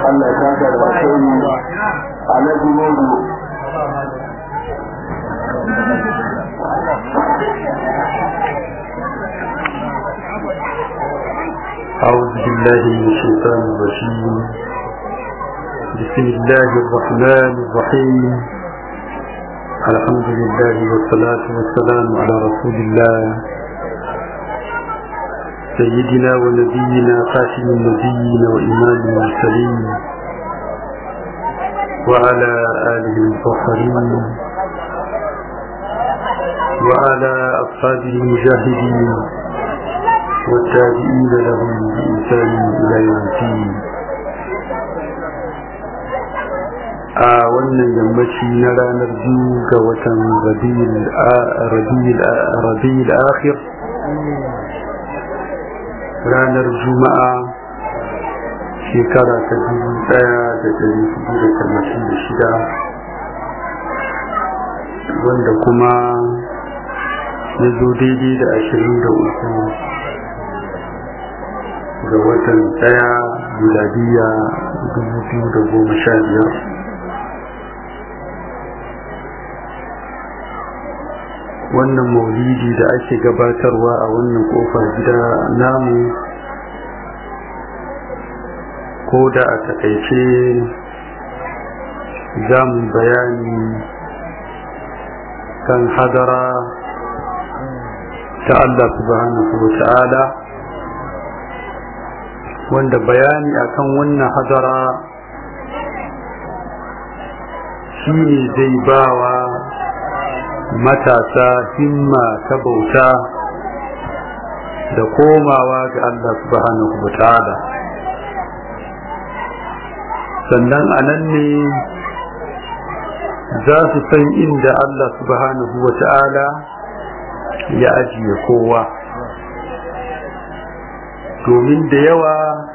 Allah ya saka da alkhairi alhaji Modu أعوذ بالله من الشيطان الرجيم بسم الله الرحمن الرحيم الحمد لله والصلاة والسلام على رسول الله سيدنا ونبينا خاتم النبيين وإمام المرسلين وعلى آله المطهرين وعلى أصحابه المجاهدين والتابعين لهم بإنسان إلى يوم الدين a wannan yammaci na ranar biyu ga watan rabi'ul akhir ranar juma'a shekara ta dubu daya da dari hudu da talatin da shida wanda kuma ya zo daidai da ashirin da uku ga watan daya miladiya dubu biyu da goma sha biyar wannan maulidi da ake gabatarwa a wannan kofar gida namu ko da a takaice za mu bayani kan hadara ta Allah subhanahu wa ta'ala wanda bayani akan wannan hadara shi ne zai bawa matasa himma ta bauta da komawa ga Allah subhanahu wa ta'ala sannan a nan ne za su san inda Allah subhanahu wa ta'ala ya ajiye kowa domin da yawa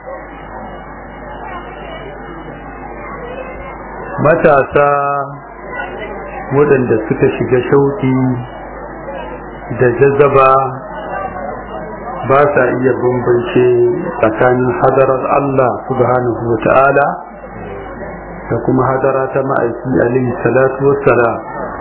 matasa waɗanda suka shiga shauki da jazaba ba sa iya bambance tsakanin hadarar Allah subhanahu wa ta'ala da kuma hadara ta ma'aiki alaihi salatu wassalam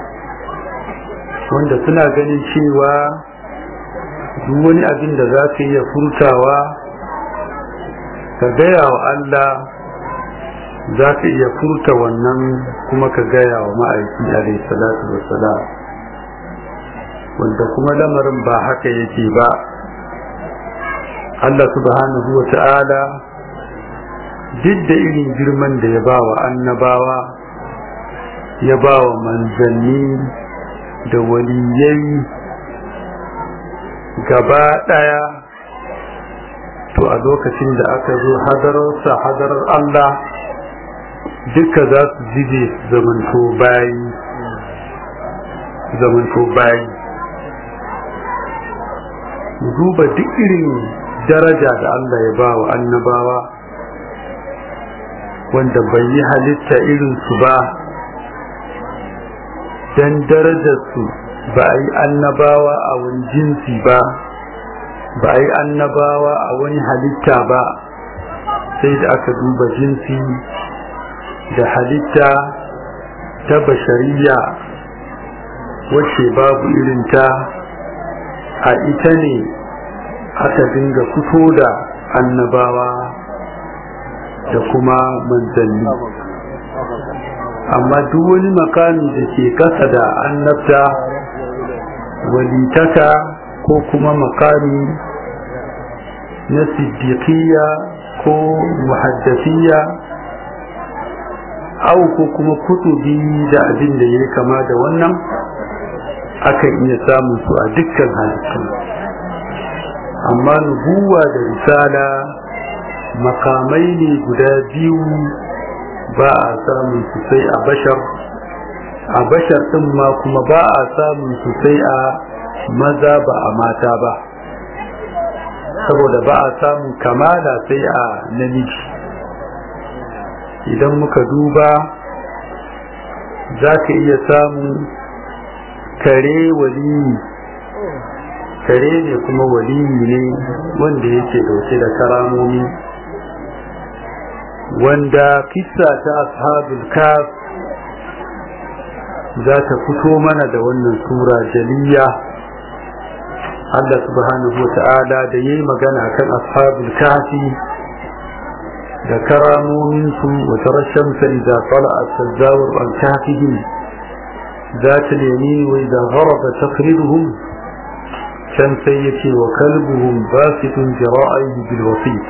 wanda suna ganin cewa duk wani abin da za ka iya furtawa ka gaya wa Allah za ka iya furta wannan kuma ka gaya wa ma'aiki alaihi salatu wassalam wanda kuma lamarin ba haka yake ba Allah subhanahu wa ta'ala duk da irin girman da ya ba wa annabawa ya ba wa manzanni da waliyai gaba ɗaya to a lokacin da aka zo hadararsa hadarar Allah duka za su zide zamanto bayi zamanto bayi duba duk irin daraja da Allah ya ba wa annabawa wanda bai yi halitta irinsu ba don darajarsu ba a yi annabawa a wani jinsi ba ba a yi annabawa a wani halitta ba sai da aka duba jinsi da halitta ta bashariya wacce babu irinta a ita ne aka dinga fito da annabawa da kuma manzanni amma duk wani makami da ke kasa da annabta walitaka ko kuma makami na siddiqiyya ko muhaddasiyya au ko kuma kutubi da abin da ya kama da wannan akan iya samun su a dukkan halittu amma nubuwa da risala makamai ne guda biyu ba a samun su sai a bashar a bashar ɗin ma kuma ba a samun su sai a maza ba a mata ba saboda ba a samun kamala sai a namiji idan muka duba za ka iya samun kare waliyi kare ne kuma waliyi ne wanda yake dauke da karamomi wanda kissa ta ashabul kaf za ta fito mana da wannan sura jaliya Allah subhanahu wa ta'ala da yayi magana kan ashabul kafi da karamomin su wa tarasham sa idza tala'at tazawur an kafihim ذات اليمين وإذا غرب تقرضهم كان سيتي وكلبهم باسط ذراعيه بالوسيط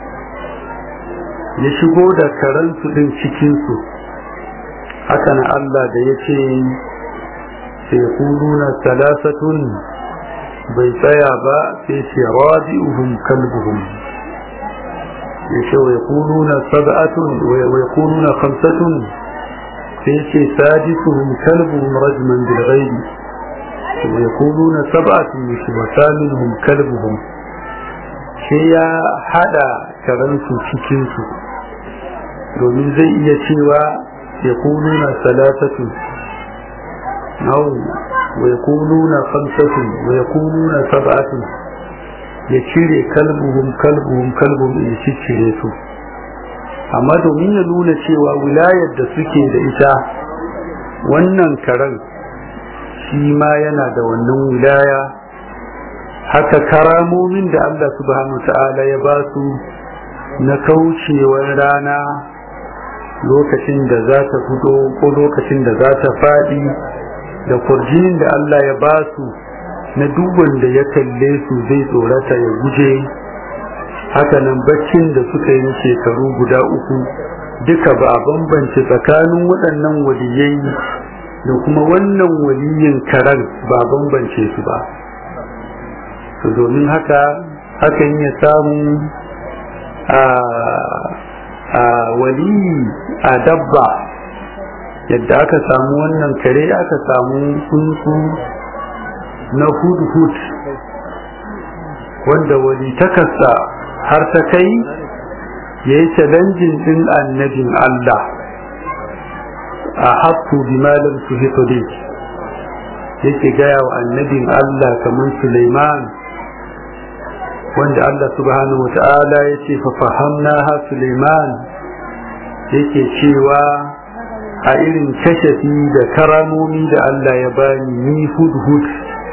يشغو da karansu din cikin su haka na Allah da yace sai kuluna salasatun bai tsaya ba sai ce rabi'uhum kalbuhum yace wa yaquluna sab'atun wa yaquluna khamsatun sai ce sadisuhum kalbuhum rajman bil ghaib wa yaquluna sab'atun wa thaminuhum kalbuhum sai ya hada karansu cikin su domin zai iya cewa yaquluna salasatun aw wa yaquluna khamsatun wa yaquluna sab'atun ya cire kalbuhum kalbuhum kalbuhum ya cire su amma domin ya nuna cewa wilayar da suke da ita wannan karen shi ma yana da wannan wilaya haka karamomin da Allah subhanahu ta'ala ya ba su na kaucewar rana lokacin da za ta fito ko lokacin da za ta faɗi da kurjinin da Allah ya ba su na duk wanda ya kalle su zai tsorata ya guje hakanan baccin da suka yi shekaru guda uku duka ba a bambance tsakanin waɗannan waliyai da kuma wannan waliyin karan ba a bambance su ba domin haka hakan ya samu a waliyi a dabba yadda aka samu wannan kare aka samu tsuntsu na hud-hud wanda wali takasa har ta kai ya yi challenging din annabin Allah a haku bi malam su hito dai yake gaya wa annabin Allah kamar Suleiman wanda Allah subhanahu wata'ala ya ce fa fahamna ha Suleiman yake cewa a irin kashafi da karamomi da Allah ya bani ni hud-hud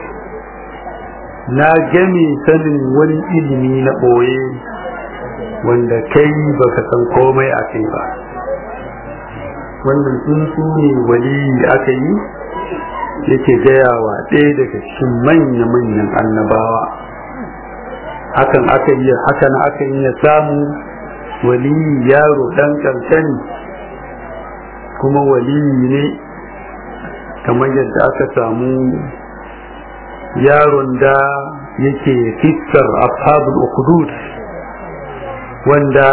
na game sanin wani ilimi na ɓoye wanda kai baka san komai a kai ba wannan tsuntsu ne wali aka yi yake gayawa ɗaya daga cikin manya-manyan annabawa hakan aka yi hakan aka yi ya samu wali yaro ɗan ƙarshen kuma wali ne kamar yadda aka samu yaron da yake fiskar ashabul ukhdud wanda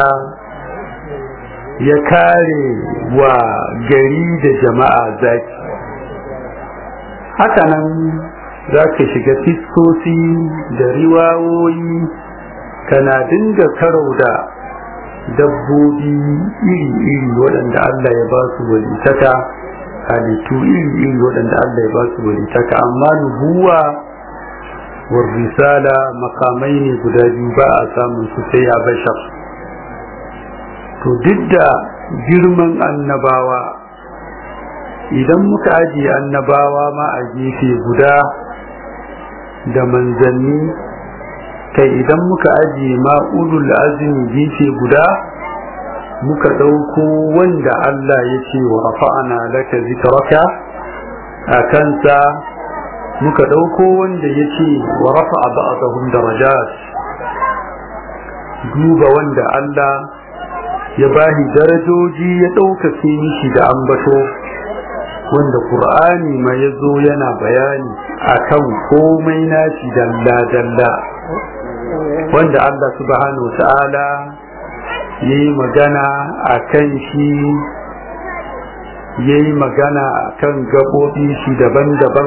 ya kare wa gari da jama'a zaki hakanan za ka shiga fiskosi da riwawoyi kana dinga karau da dabbobi iri-iri waɗanda Allah ya ba su walitaka halittu iri-iri waɗanda Allah ya ba su walitaka amma nubuwa war risala makamai ne guda biyu ba a samun su sai a bashar to duk da girman annabawa idan muka ajiye annabawa ma a gefe guda da manzanni kai idan muka ajiye ma ulul azmi gefe guda muka ɗauko wanda Allah ya ce wa rafa'ana laka zikraka a kansa muka ɗauko wanda ya ce wa rafa'a ba'dahum darajat duba wanda Allah ya bahi darajoji ya ɗaukake mishi da ambato wanda Qur'ani ma ya zo yana bayani akan komai nashi dalla-dalla wanda Allah subhanahu ta'ala ya yi magana a kan shi ya yi magana a kan gaɓoɓi shi daban-daban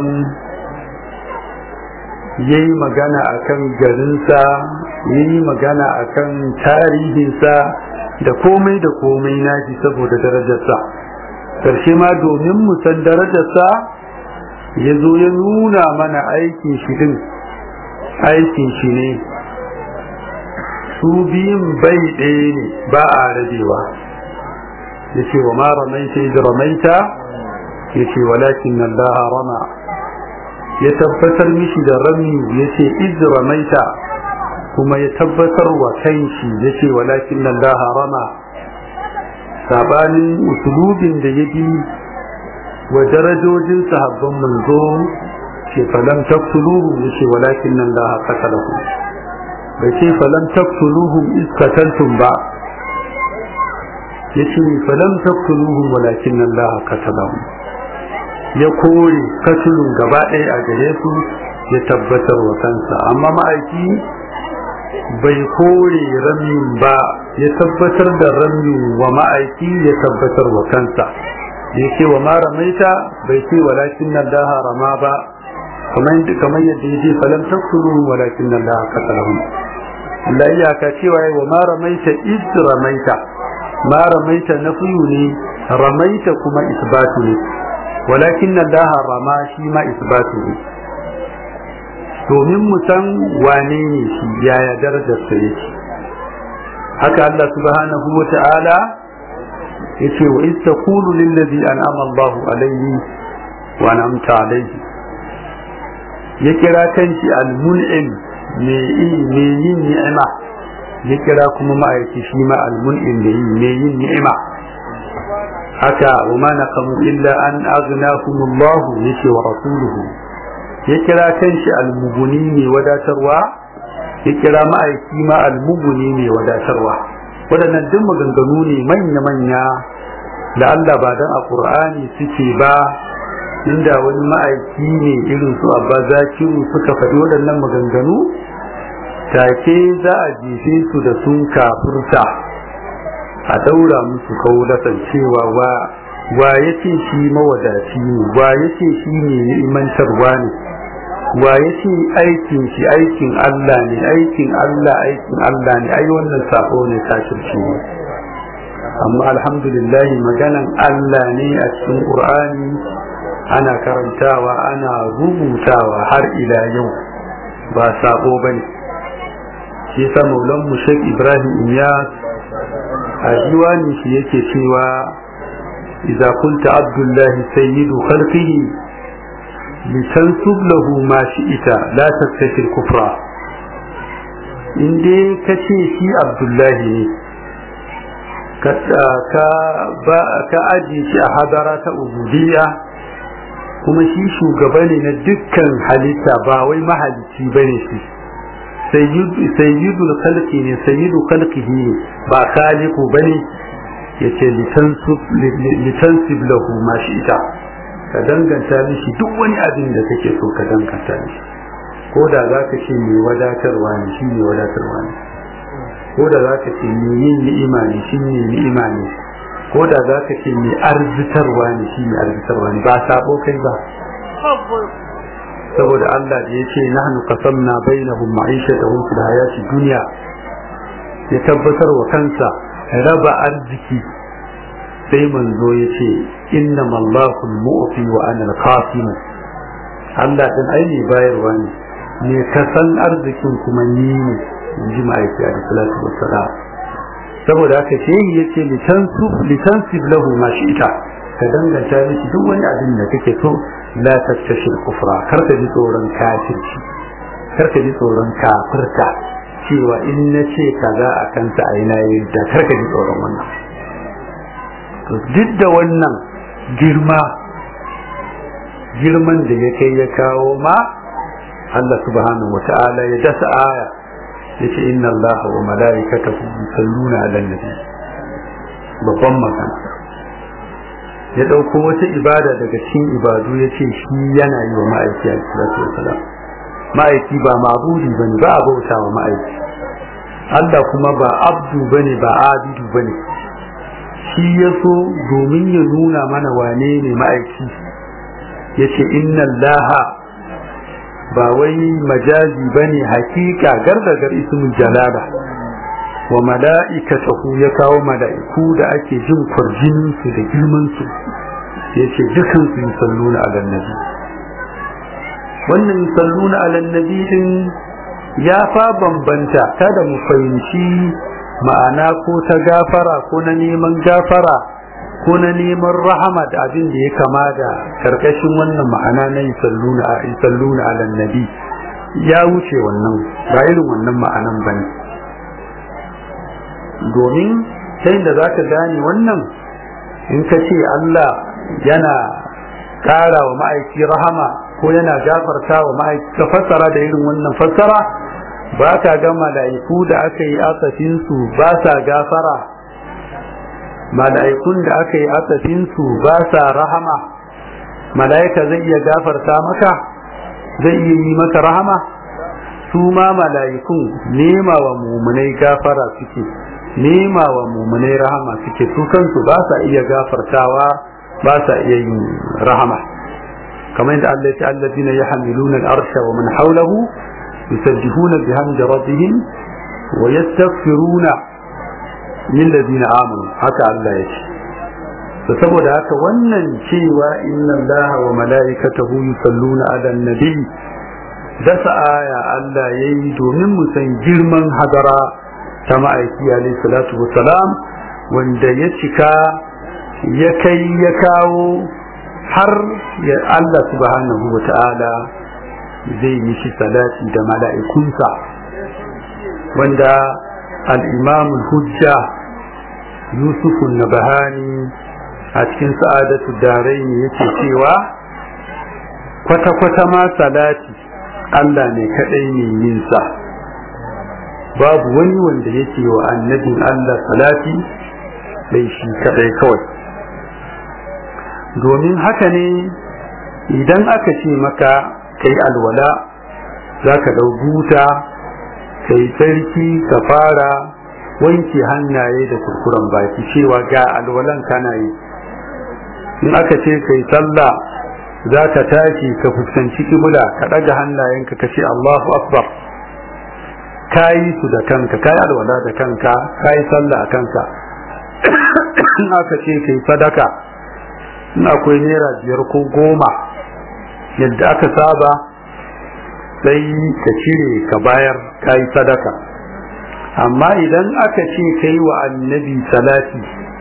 ya yi magana a kan garinsa ya yi magana a kan tarihinsa da komai da komai nashi saboda darajarsa ƙarshe ma domin mu san darajarsa ya zo ya nuna mana aikin shi din aikin shi ne su biyun bai ɗaya ne ba a rabewa yace wa ma ramaita idh ramaita yace walakin Allah rama ya tabbatar mishi da rami yace idh ramaita kuma ya tabbatar wa kanshi yace walakin Allah rama sabanin usulubin da ya bi wa darajojin sahabban manzo ce falam taqtuluhum yace walakin Allah qatalahu bai ce falam taqtuluhum iz qataltum ba yace falam taqtuluhum walakin Allah qatalahum ya kore katulun gaba ɗaya a gare su ya tabbatar wa kansa amma ma'aiki bai kore ramin ba ya tabbatar da ramin wa ma'aiki ya tabbatar wa kansa ya ce wa ma ramaita bai ce walakin nan daha rama ba kamar yadda ya ce falam taksuru walakin nan daha kasalahun Allah iyaka cewa wa ma ramaita iz ramaita ma ramaita nafiyu ne ramaita kuma isbatu ne walakin nan daha rama shi ma isbatu ne domin mu san wane ne shi yaya darajarsa yake haka Allah subhanahu wa ta'ala yace wa in taqulu lil ladhi an'ama Allah alayhi wa an'amta alayhi ya kira kanki al-mun'im me me yin ni'ima ya kira kuma ma'aiki shi ma al-mun'im da me yin ni'ima haka wa ma naqamu illa an aghnahum Allah yace wa rasuluhu ya kira kanshi al-mubuni ne wadatarwa ya kira ma'aiki ma al-mubuni ne wadatarwa waɗannan duk maganganu ne manya-manya da Allah ba dan a Qur'ani suke ba inda wani ma'aiki ne irin su abba zakiru suka faɗi waɗannan maganganu take za a jefe su da sun kafurta a daura musu kaulatan cewa wa wa yace shi mawadaci ne wa yace shi ne ni'imantarwa ne wa yace aikin shi aikin Allah ne aikin Allah aikin Allah ne ai wannan sako ne kafirci ne amma alhamdulillah maganan Allah ne a cikin Qur'ani ana karantawa ana rubutawa har ila yau ba sako bane shi yasa maulan mu Sheikh Ibrahim Iyas a diwani shi yake cewa idza kunta abdullahi sayyidu khalqihi litansub lahu ma shi'ita la tattashi kufra in dai kace shi abdullahi ne ka ka ka aje shi a hadara ta ubudiyya kuma shi shugaba ne na dukkan halitta ba wai mahalicci bane shi sayyidul khalqi ne sayyidu khalqihi ne ba khaliqu bane yace litansib lahu ma shi'ita ka danganta mishi duk wani abin da kake so ka danganta mishi ko da zaka ce mai wadatarwa ne shi ne wadatarwa ne ko da zaka ce mai yin ni'ima ne shi ne ni'ima ne ko da zaka ce mai arzitarwa ne shi ne arzitarwa ne ba sabo kai ba saboda Allah da yace nahnu qasamna bainahum ma'ishatahum fil hayati dunya ya tabbatar wa kansa raba arziki sai manzo yace innama Allahu al-mu'ti wa ana al-qasim Allah din ai ne bayarwa ne me kasan arzikin kuma ni ne inji ma'aiki a salatu wassalam saboda haka shehi yace litansub litansib lahu ma shi'ta ka danganta miki duk wani abin da kake so la tattashir kufra kar ka ji tsoron kafirci kar ka ji tsoron kafirta cewa in na ce kaza a kanta a yana yi da kar ka ji tsoron wannan duk da wannan girma girman da ya kai ya kawo ma Allah subhanahu wa ta'ala ya dasa aya ya ce inna Allah wa mala'ikatahu yusalluna 'alan nabi babban magana ya ɗauko wata ibada daga cikin ibadu ya ce shi yana yi wa ma'aiki a salatu wasalam ma'aiki ba ma'budi bane ba a bauta wa ma'aiki Allah kuma ba abdu bane ba abidu bane shi ya so domin ya nuna mana wane ne ma'aiki ya ce inna laha ba wai majazi bane hakika gardagar ismul jalala wa mala'ikatahu ya kawo mala'iku da ake jin kwarjinin su da girman su yace dukan su yusalluna ala nabi wannan yusalluna ala nabi din ya fa bambanta kada mu fahimci ma'ana ko ta gafara ko na neman gafara ko na neman rahama da abin da ya kama da karkashin wannan ma'ana na yusalluna a yusalluna ala nabi ya wuce wannan ba irin wannan ma'anan bane domin ta da za ka gane wannan in ka ce Allah yana ƙara wa ma'aiki rahama ko yana gafarta wa ma'aiki ka fassara da irin wannan fassara ba ka ga mala'iku da aka yi asafinsu ba sa gafara mala'ikun da aka yi asafinsu ba sa rahama mala'ika zai iya gafarta maka zai iya yi maka rahama su ma mala'ikun nema wa mumunai gafara suke nema wa mumunai rahama suke su kansu ba sa iya gafartawa ba sa iya yin rahama kamar yadda Allah ya ce allazina yahmiluna al-arsha wa man hawlahu yusabbihuna bihamdi rabbihim wa yastaghfiruna lil ladina amanu haka Allah ya ce to saboda haka wannan cewa inna Allah wa mala'ikatahu yusalluna ala nabi dasa aya Allah yayi domin mu san girman hadara ta ma'aiki alayhi salatu wassalam wanda ya cika ya kai ya kawo har ya Allah subhanahu wa ta'ala zai yi shi salati da mala'ikunsa wanda al-imam hujja yusuf nabahani a cikin sa'adatu darai ne yake cewa kwata-kwata ma salati Allah ne kaɗai ne yinsa babu wani wanda yake wa annabin Allah salati sai shi kaɗai kawai domin haka ne idan aka ce maka kai alwala za ka ɗau buta kai sarki ka fara wanke hannaye da kurkuren baki cewa ga alwalan kana yi in aka ce kai sallah za ka tashi ka fuskanci kibula ka ɗaga hannayenka ka ce Allahu Akbar ka yi su da kanka ka yi alwala da kanka ka yi sallah a kanka in aka ce kai sadaka in akwai naira biyar ko goma yadda aka saba sai ka cire ka bayar ka yi sadaka amma idan aka ce ka yi wa annabi salati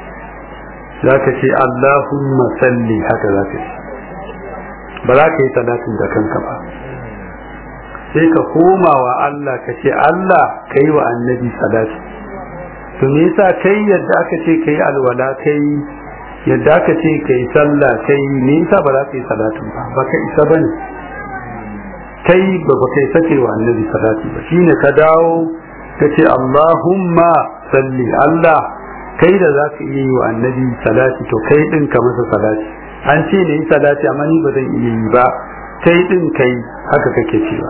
za ka ce Allahumma salli haka za ka ce ba za ka yi salatin da kanka ba sai ka koma wa Allah ka ce Allah ka yi wa annabi salati to me yasa kai yadda aka ce ka yi alwala kai yadda aka ce ka yi sallah kai me yasa ba za ka yi salatin ba ba ka isa ba ne kai ba ba kai sake wa annabi salati ba shine ka dawo ka ce Allahumma salli Allah kai da za ka iya yi wa annabi salati to kai din ka masa salati an ce ne yi salati amma ni ba zan iya yi ba kai din kai haka kake cewa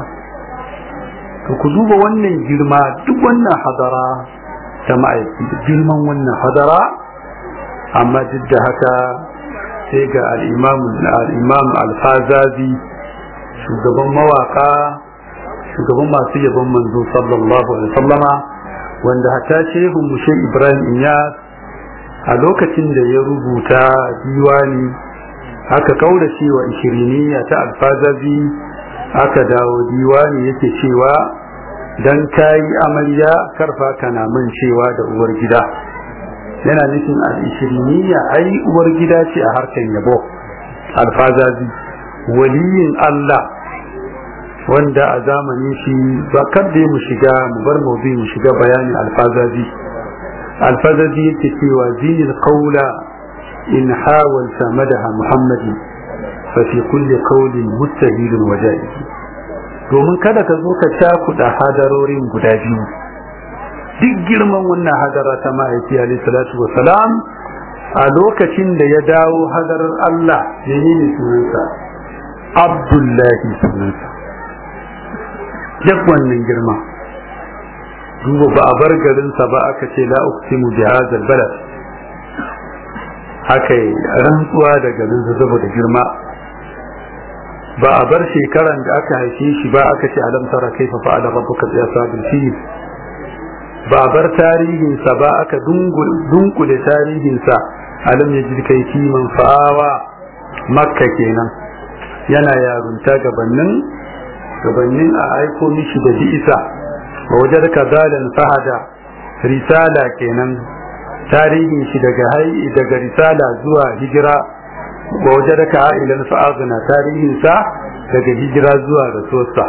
to ku duba wannan girma duk wannan hadara ta ma'aiki girman wannan hadara amma duk da haka sai ga al'imam al-fazazi shugaban mawaka shugaban masu yabon manzo sallallahu alaihi sallama wanda hatta shehun mushe ibrahim inyas a lokacin da ya rubuta diwani aka kaura cewa ishiriniya ta alfazazi aka dawo diwani yake cewa dan kayi amarya karfa kana man cewa da uwar gida yana nufin al-ishiriniya ai uwar gida ce a harkan yabo alfazazi waliyin Allah wanda a zamanin shi ba kar da mu shiga mu bar mu mu shiga bayanin alfazazi alfazazi yake cewa zinil qawla in hawalta madaha muhammadin fa fi kulli qawlin mustahilun wajaib domin kada ka zo ka cakuɗa hadarorin guda biyu duk girman wannan hadara ta ma'aiki alaihi salatu wa salam a lokacin da ya dawo hadarar Allah ya yi sunansa Abdullahi sunansa duk wannan girma duba ba a bar garinsa ba aka ce la uqsimu bi hadzal balad haka rantsuwa da garinsa saboda girma ba a bar shekaran da aka haife shi ba aka ce alam tara kaifa fa'ala rabbuka bi ashabil fil ba a bar tarihinsa ba aka dunkule tarihinsa alam ya jirkai kiman fa'awa makka kenan yana yarunta gabanin gabanin a aiko mishi da bi'isa wa wajen ka zalan fahada risala kenan tarihin shi daga hai daga risala zuwa hijira wa wajadaka ilan fa'azna tarihin sa daga hijira zuwa rasuwarsa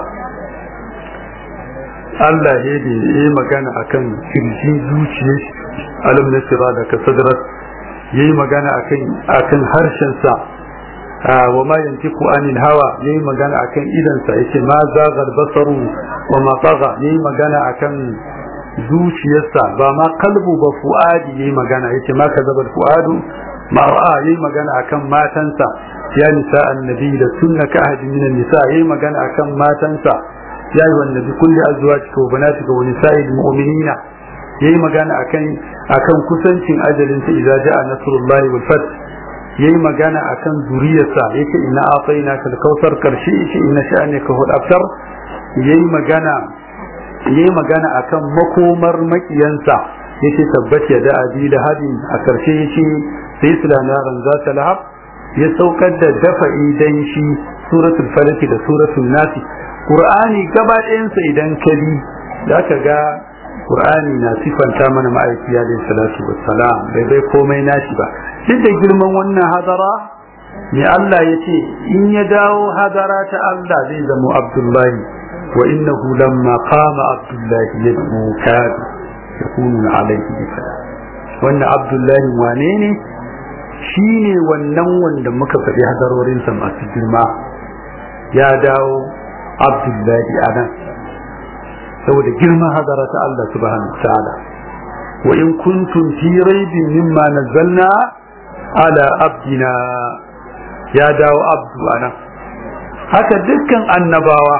Allah ya da yi magana akan kirjin zuciyar alam nasira da ka sadrat yayi magana akan akan harshen sa wa ma yantiku anil hawa yayi magana akan idan sa yace ma zagal basaru wa ma tagha yayi magana akan zuciyarsa ba ma kalbu ba fuadi yayi magana yace ma kazaba fuadu ma ra'a yayi magana akan matansa ya nisa annabi da sunna ka ahadi min nisa yayi magana akan matansa ya yi wannan bi kulli azwajika wa banatika wa nisa'il mu'minina yayi magana akan akan kusancin ajalin sa idza ja'a nasrullahi wal fath yayi magana akan zuriyarsa yace inna atainaka al-kautsar karshe yace inna sha'anaka huwa abtar yayi magana yayi magana akan makomar makiyansa yace tabbata da abi da hadin a karshe yace sai sulanaran za ta lahab ya saukar da dafa'i dan shi suratul falaki da suratul nasi qur'ani gaba ɗayansa idan ka bi za ka ga qur'ani na sifanta mana ma'aiki alaihi salatu wassalam bai bai komai nashi ba duk da girman wannan hadara ne Allah ya ce in ya dawo hadara ta Allah zai zama Abdullahi wa innahu lamma qama Abdullahi yad'u kadu yakunu alaihi bifada wannan Abdullahi wane ne shine wannan wanda muka faɗi hadarorinsa masu girma ya dawo Abdullahi anan saboda girman hadara ta Allah subhanahu wa ta'ala wa in kuntum fi raibin mimma nazzalna ala abdina ya dawo abdu anan haka dukkan annabawa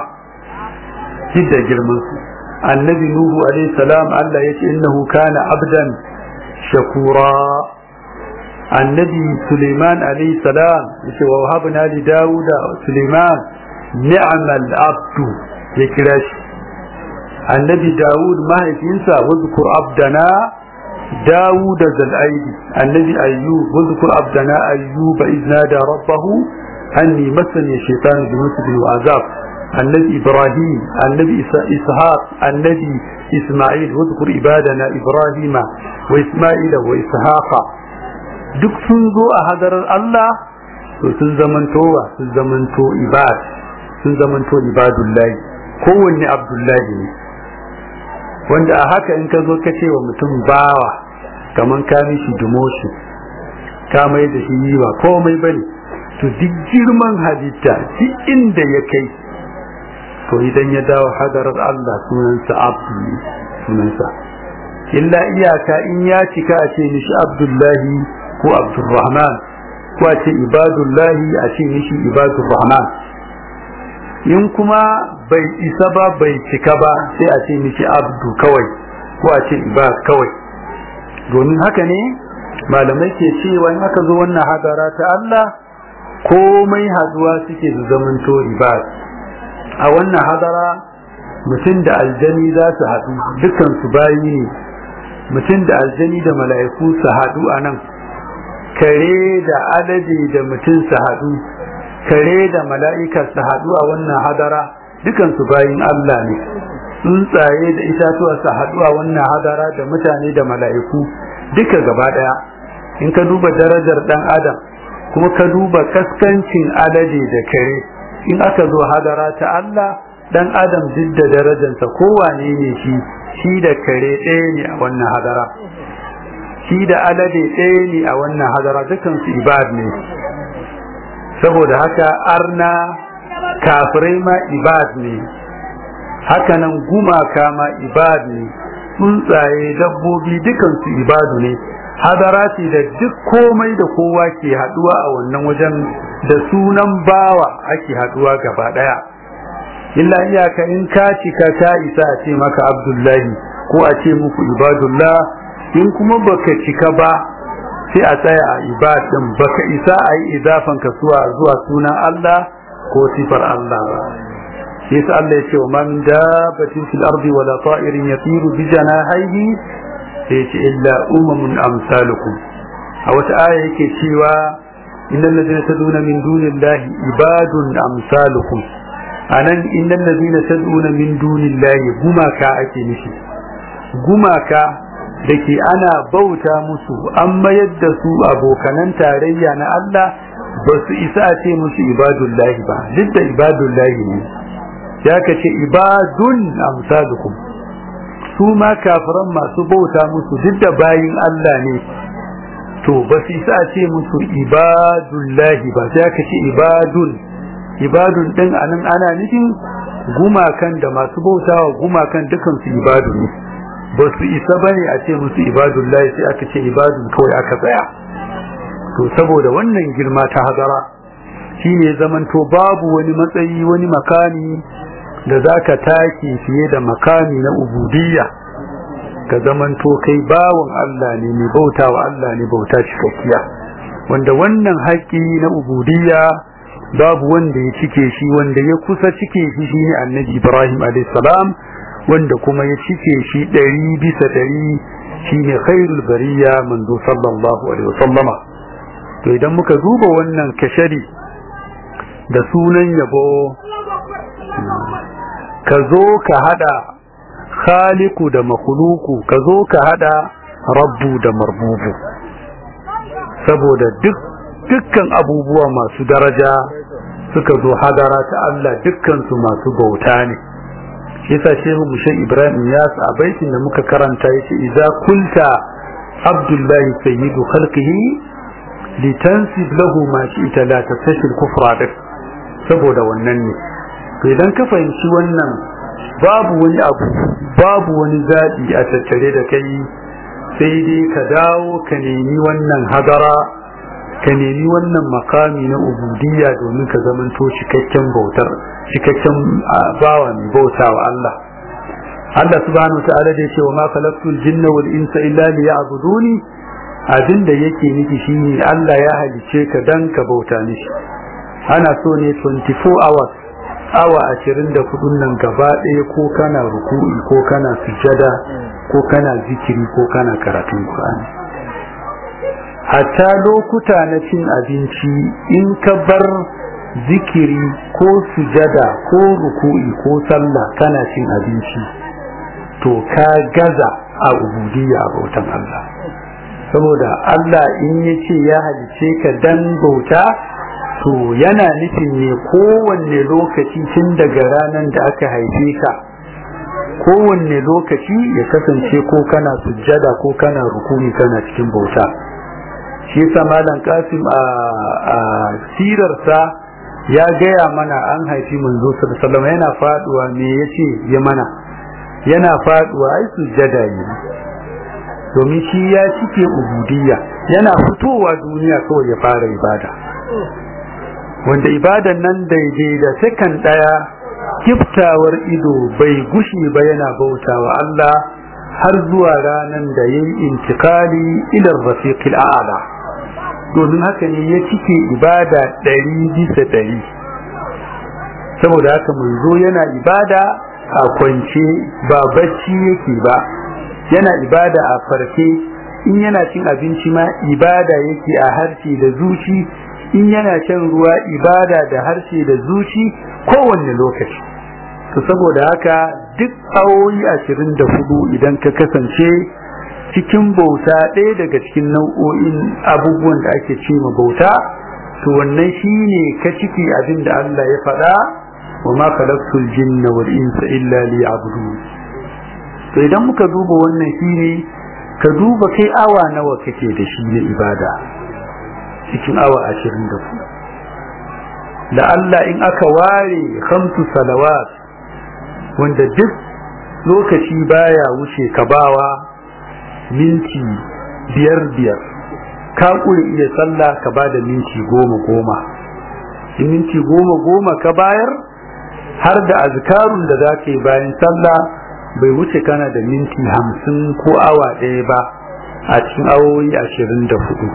da girman su annabi nuhu alaihi salam Allah yace innahu kana abdan shakura annabi suleiman alaihi salam yace wa wahabna li dauda suleiman ni'mal abdu ya kira shi annabi dawud mahaifinsa wazkur abdana داود ذا الأيدي النبي أيوب واذكر عبدنا أيوب إذ نادى ربه أني مسني الشيطان بنصب وعذاب النبي إبراهيم النبي إسحاق النبي إسماعيل واذكر عبادنا إبراهيم وإسماعيل وإسحاق duk sun zo a hadarar Allah to sun zamanto wa sun zamanto ibad sun zamanto ibadullahi kowanne abdullahi ne wanda a haka in ka zo ka ce wa mutum bawa kaman ka mishi demotion ka mai da shi yi ba komai bane to duk girman halitta duk inda ya kai to idan ya dawo hadarar Allah sunansa abdu sunansa illa iyaka in ya cika a ce mishi abdullahi ko abdurrahman ko a ce ibadullahi a ce mishi ibadurrahman in kuma bai isa ba bai cika ba sai a ce mishi abdu kawai ko a ce ibad kawai domin haka ne malamai ke cewa in aka zo wannan hadara ta Allah komai haduwa suke su zamanto ibad a wannan hadara mutum da aljani za su haɗu dukkan su bayi ne mutum da aljani da mala'iku su haɗu a nan kare da alade da mutum su haɗu kare da mala'ika su haɗu a wannan hadara dukansu bayin Allah ne tsuntsaye da itatuwa su haɗu a wannan hadara da mutane da mala'iku duka gaba ɗaya in ka duba darajar ɗan adam kuma ka duba kaskancin alade da kare in aka zo hadara ta Allah ɗan adam duk da darajarsa kowane ne shi shi da kare ɗaya ne a wannan hadara shi da alade ɗaya ne a wannan hadara dukansu ibad ne saboda haka arna kafirai ma ibad ne hakanan gumaka ma ibad ne tsuntsaye dabbobi dukansu ibadu ne hadara ce da duk komai da kowa ke haduwa a wannan wajen da sunan bawa ake haduwa gaba daya illa iyaka in ka cika ka isa a ce maka abdullahi ko a ce muku ibadullah in kuma baka cika ba sai a tsaya a ibadin baka isa a yi idafan ka zuwa zuwa sunan Allah ko sifar Allah ba sai sa Allah ya ce wa man dabatin fil ardi wala ta'irin yatiru bi janahihi sai ce illa umamun amsalukum a wata aya yake cewa innal ladina taduna min dunillahi ibadun amsalukum anan innal ladina taduna min dunillahi gumaka ake nishi gumaka da ke ana bauta musu an mayar da su abokanan tarayya na Allah ba su isa a ce musu ibadullahi ba duk da ibadullahi ne ya ka ce ibadun amsalukum su ma kafiran masu bauta musu duk da bayin Allah ne to ba su isa a ce musu ibadullahi ba sai ka ce ibadun ibadun din anan ana nufin gumakan da masu bautawa gumakan dukansu ibadu ne ba su isa bane a ce musu ibadullahi sai aka ce ibadun kawai aka tsaya to saboda wannan girma ta hazara shine zamanto babu wani matsayi wani makami da zaka take fiye da makami na ubudiyya ka zamanto kai bawan Allah ne mai bautawa Allah ne bauta cikakkiya wanda wannan haƙƙi na ubudiyya babu wanda ya cike shi wanda ya kusa cike shi shine annabi Ibrahim alayhis salam wanda kuma ya cike shi ɗari bisa ɗari shine khairul bariya manzo sallallahu alaihi wasallama to idan muka duba wannan kashari da sunan yabo ka zo ka hada khaliku da makhluku ka zo ka hada rabbu da marbubu saboda duk dukkan abubuwa masu daraja suka zo hadara ta Allah dukkan su masu bauta ne yasa shehu mushe ibrahim ya a baitin da muka karanta yace idza kulta abdullahi sayyidu khalqihi litansib lahu ma shi'ta la tastashil kufra dak saboda wannan ne to idan ka fahimci wannan babu wani abu babu wani zaɓi a tattare da kai sai dai ka dawo ka nemi wannan hadara ka nemi wannan makami na ubudiyya domin ka zamanto cikakken bautar cikakken bawa mai bauta wa Allah Allah subhanahu ta'ala da yake wa ma khalaqtul jinna wal insa illa liya'buduni abin da yake nufi shine Allah ya halice ka dan ka bauta mishi ana so ne 24 hours awa 24 nan gaba ɗaya ko kana ruku'i ko kana sujada ko kana zikiri ko kana karatun Qur'ani hatta lokuta na cin abinci in ka bar zikiri ko sujada ko ruku'i ko sallah kana cin abinci to ka gaza a ubudiyya a bautan Allah saboda Allah in ya ce ya halice ka dan bauta to yana nufin ne kowanne lokaci tun daga ranar da aka haife ka kowanne lokaci ya kasance ko kana sujjada ko kana rukuni kana cikin bauta shi yasa malam kasim a sirarsa ya gaya mana an haifi manzo sallallahu yana faduwa me yace ya mana yana faduwa ai sujjada ne domin shi ya cike ubudiyya yana fitowa duniya kawai ya fara ibada wanda ibadan nan daidai da sakan daya kiftawar ido bai gushi ba yana bautawa Allah har zuwa ranan da yayi intikali ila rafiqil a'la domin haka ne ya cike ibada ɗari bisa ɗari saboda haka manzo yana ibada a kwance ba bacci yake ba yana ibada a farke in yana cin abinci ma ibada yake a harshe da zuci in yana shan ruwa ibada da harshe da zuci kowanne lokaci to saboda haka duk awoyi ashirin da hudu idan ka kasance cikin bauta ɗaya daga cikin nau'o'in abubuwan da ake ce ma bauta to wannan shine ka ciki abin da Allah ya faɗa wa ma khalaqtul jinna wal insa illa liya'budun to idan muka duba wannan shine ka duba kai awa nawa kake da shi na ibada cikin awa ashirin da ku da Allah in aka ware khamsu salawat wanda duk lokaci baya wuce ka bawa minti biyar biyar ka ƙure iya sallah ka ba da minti goma goma in minti goma goma ka bayar har da azkarun da za ka yi bayan sallah bai wuce kana da minti hamsin ko awa ɗaya ba a cikin awoyi ashirin da hudu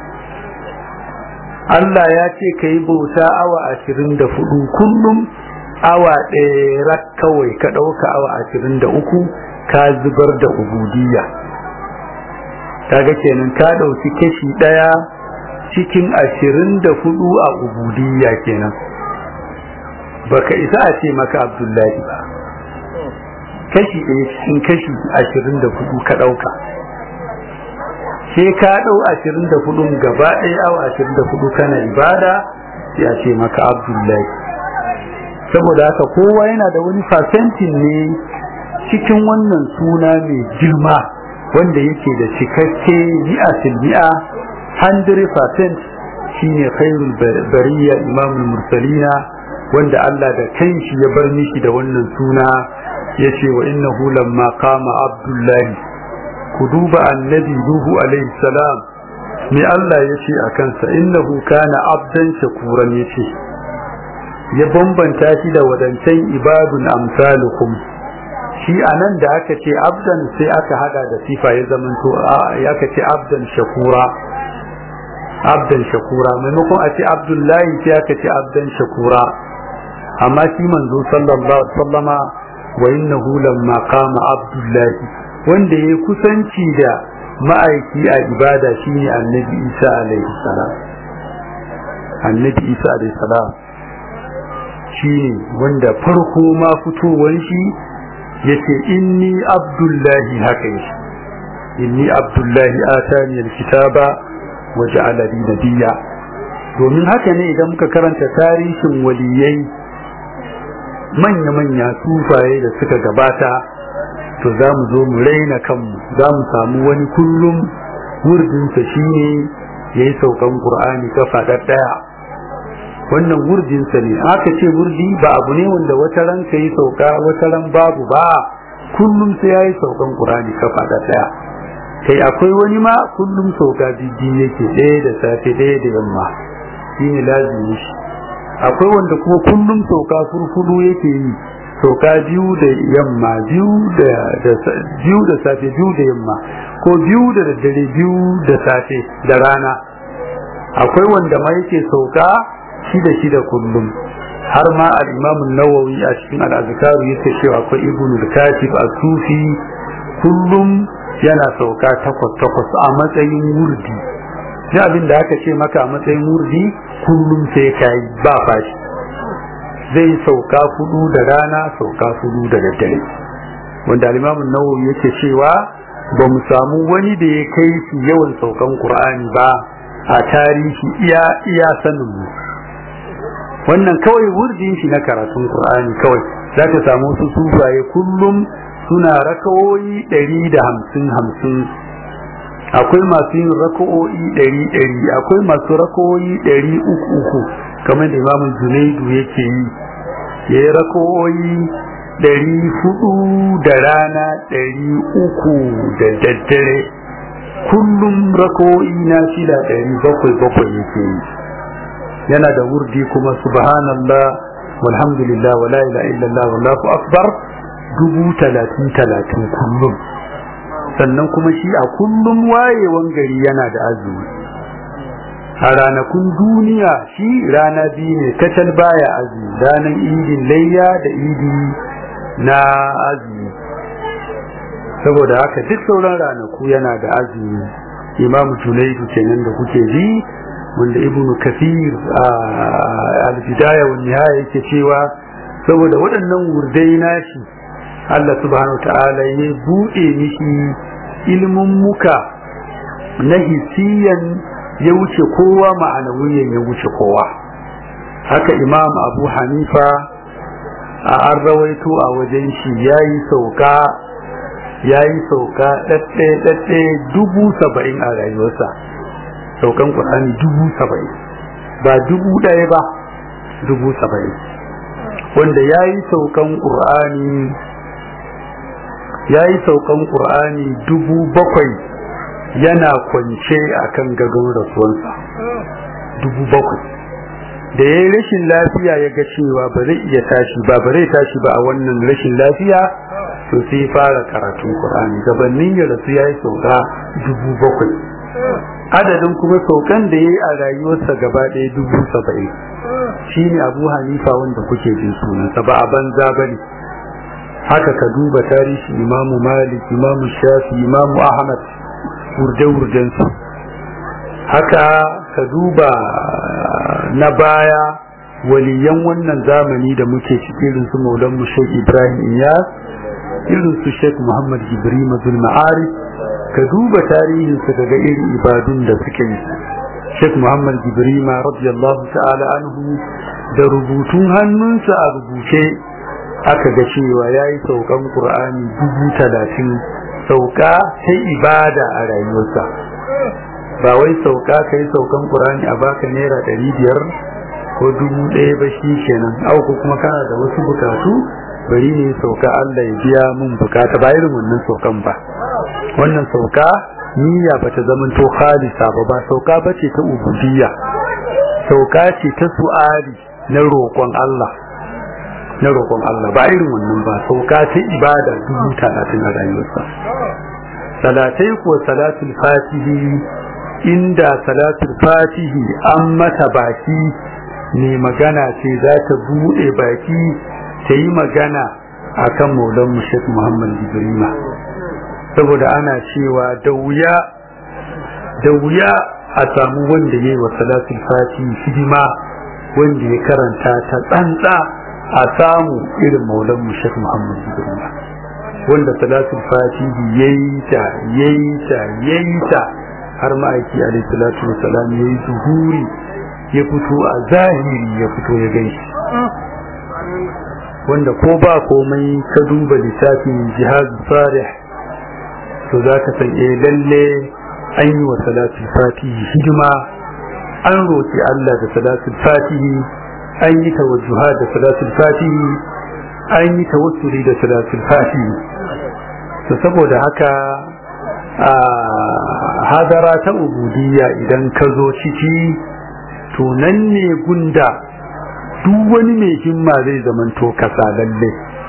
Allah ya ce ka yi bauta awa ashirin da hudu kullum awa ɗaya rak kawai ka ɗauka awa ashirin da uku ka zubar da ubudiyya kaga kenan ka ɗauki kashi ɗaya cikin ashirin da hudu a ubudiyya kenan baka isa a ce maka abdullahi ba kashi ɗaya cikin kashi ashirin da hudu ka ɗauka sai ka ɗau ashirin da hudun gaba ɗaya awa ashirin da hudu kana ibada sai a ce maka abdullahi saboda haka kowa yana da wani fasentin ne cikin wannan suna mai girma wanda yake da cikakke mi'a mi'a 100% shine khairul bariya imamul mursalina wanda Allah da kanshi ya bar mishi da wannan suna yace wa innahu lamma qama abdullahi ku duba annabi nuhu alaihi salam me Allah yace akan sa innahu kana abdan shakuran yace ya bambanta shi da wadancan ibadun amsalukum shi anan da aka ce abdan sai aka hada da sifa ya zamanto ya aka ce abdan shakura abdan shakura maimakon a ce abdullahi sai aka ce abdan shakura amma shi manzo sallallahu alaihi wasallama wa innahu lamma qama abdullahi wanda ya kusanci da ma'aiki a ibada shine annabi Isa alaihi salam annabi Isa alaihi salam shine wanda farko ma fitowar shi yace inni abdullahi haka yake inni abdullahi atani alkitaba wa ja'alani nabiyya domin haka ne idan muka karanta tarihin waliyai manya-manya sufaye da suka gabata to za mu zo mu raina kanmu za mu samu wani kullum wurdinsa shi ne ya yi saukan ƙur'ani kafa ɗaya wannan wurdinsa ne aka ce wurdi ba abu ne wanda wata ran ka yi sauka wata ran babu ba kullum sai ya yi saukan ƙur'ani kafa ɗaya kai akwai wani ma kullum sauka biyu yake ɗaya da safe ɗaya da yamma shi ne lazimi shi akwai wanda kuma kullum sauka furfudu yake yi sauka biyu da yamma biyu da biyu da safe biyu da yamma ko biyu da daddare biyu da safe da rana akwai wanda ma yake sauka shida shida kullum har ma al-Imam nawawi a cikin al-Azkaru yake cewa akwai Ibn al-Katib as-Sufi kullum yana sauka takwas takwas a matsayin wurdi duk abin da aka ce maka a matsayin wurdi kullum sai kai ba fashi zai sauka fudu da rana sauka fudu da daddare wanda al-Imam nawawi yake cewa ba mu samu wani da ya kai shi yawan saukan Qur'ani ba a tarihi iya iya sanin mu wannan kawai wurdin shi na karatun Qur'ani kawai za ka samu su sufaye kullum suna rakawoyi ɗari da hamsin hamsin akwai masu yin raka'o'i ɗari ɗari akwai masu raka'o'i ɗari uku uku kamar da imamu junaidu yake yi ya yi raka'o'i ɗari hudu da rana ɗari uku da daddare kullum raka'o'i na shida ɗari bakwai bakwai yake yi yana da wurdi kuma subhanallah walhamdulillah wala ilaha illallah wallahu akbar dubu talatin talatin kullum sannan kuma shi a kullum wayewan gari yana da azumi a ranakun duniya shi rana biyu ne kacal baya azumi ranar idin layya da idi na azumi saboda haka duk sauran ranaku yana da azumi imamu junaidu kenan da kuke ji wanda ibnu kafir a al-bidaya wa nihaya yake cewa saboda waɗannan wurdai nashi Allah subhanahu ta'ala ya buɗe mishi ilmin muka na hisiyan ya wuce kowa ma'anawiyan ya wuce kowa haka imam abu hanifa a an rawaito a wajen shi ya yi sauka ya yi sauka ɗaɗɗe dubu saba'in a rayuwarsa saukan ƙur'ani dubu saba'in ba dubu ɗaya ba dubu saba'in wanda ya yi saukan ƙur'ani ya yi saukan ƙur'ani dubu bakwai yana kwance a kan gadon rasuwansa dubu bakwai da ya yi rashin lafiya ya ga cewa ba zai iya tashi ba ba zai tashi ba a wannan rashin lafiya to sai fara karatun ƙur'ani gabanin ya rasu ya yi sauka dubu bakwai adadin kuma saukan da ya yi a rayuwarsa gaba ɗaya dubu saba'in shi ne abu hanifa wanda kuke jin sunansa ba a banza ba ne haka ka duba tarihi imamu malik imamu shafi imamu ahmad wurde-wurdensu haka ka duba na baya waliyan wannan zamani da muke ciki irin su maulan mu shek ibrahim iyas irin su shek muhammad ibrahim abdul ma'arif ka duba tarihinsu daga irin ibadun da suke yi Sheikh Muhammad Jibrima radiyallahu ta'ala anhu da rubutun hannunsa a rubuce aka ga cewa ya yi saukan ƙur'ani dubu talatin sauka ta ibada a rayuwarsa ba wai sauka ka yi saukan ƙur'ani a baka naira ɗari biyar ko dubu ɗaya ba shi kenan auku kuma kana da wasu bukatu bari ne sauka Allah ya biya mun bukata ba irin wannan saukan ba wannan sauka niyya ba ta zama to khalisa ba ba sauka ba ce ta ubudiyya sauka ce ta su'ali na roƙon Allah na roƙon Allah ba irin wannan ba sauka ta ibada dubu talatin a rayuwarsa salatai ko salatul fatihi inda salatul fatihi an mata baki ne magana ce za ta buɗe baki ta yi magana akan maulan mushek muhammad ibrahima saboda ana cewa da wuya da wuya a samu wanda ya yi wa salatul fatihi hidima wanda ya karanta ta tsantsa a samu irin maulan mushek muhammad ibrahima wanda salatul fatihi yayi ta yayi ta yayi ta har ma'aiki alaihi salatu wasalam yayi zuhuri ya fito a zahiri ya fito ya gaishe wanda ko ba komai ka duba littafin jihad sarih to za ka san eh lalle an yi wa salatul fatihi hidima an roƙi Allah da salatul fatihi an yi tawajjuha da salatul fatihi an yi tawassuli da salatul fatihi to saboda haka a hadara ta ubudiyya idan ka zo ciki to nan ne gunda duk wani mai himma zai zamanto kasa lalle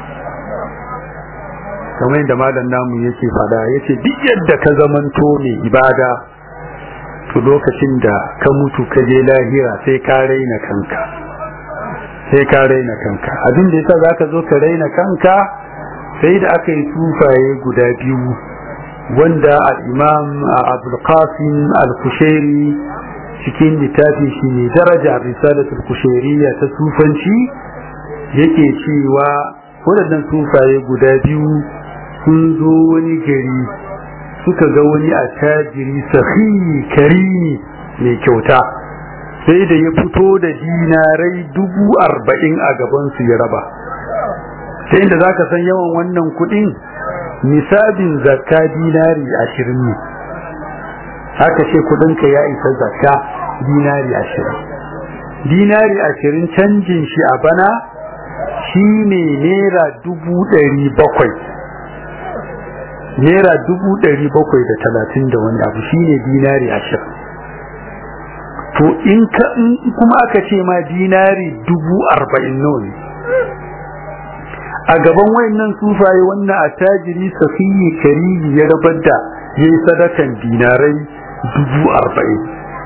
kamar yadda malam namu yake fada yace duk yadda ka zamanto mai ibada to lokacin da ka mutu ka je lahira sai ka raina kanka sai ka raina kanka abin da yasa zaka zo ka raina kanka sai da aka yi tufaye guda biyu wanda al-imam Abdul Qasim al-Kushairi cikin littafi shi ne daraja risalatul kushairiyya ta sufanci yake cewa waɗannan sufaye guda biyu sun zo wani gari suka ga wani attajiri sahihi karimi mai kyauta sai da ya fito da dinarai dubu arba'in a gabansu ya raba ta inda za ka san yawan wannan kuɗin nisabin zakka dinari ashirin ne haka ce kudinka ya isa zakka dinari ashirin dinari ashirin canjin shi a bana shi ne naira dubu ɗari bakwai naira dubu ɗari bakwai da talatin da wani abu shi ne dinari ashirin to in kuma aka ce ma dinari dubu arba'in nawa ne a gaban wayannan sufaye wannan attajiri safiyi karimi ya rabar da ya yi sadakan dinarai dubu arba'in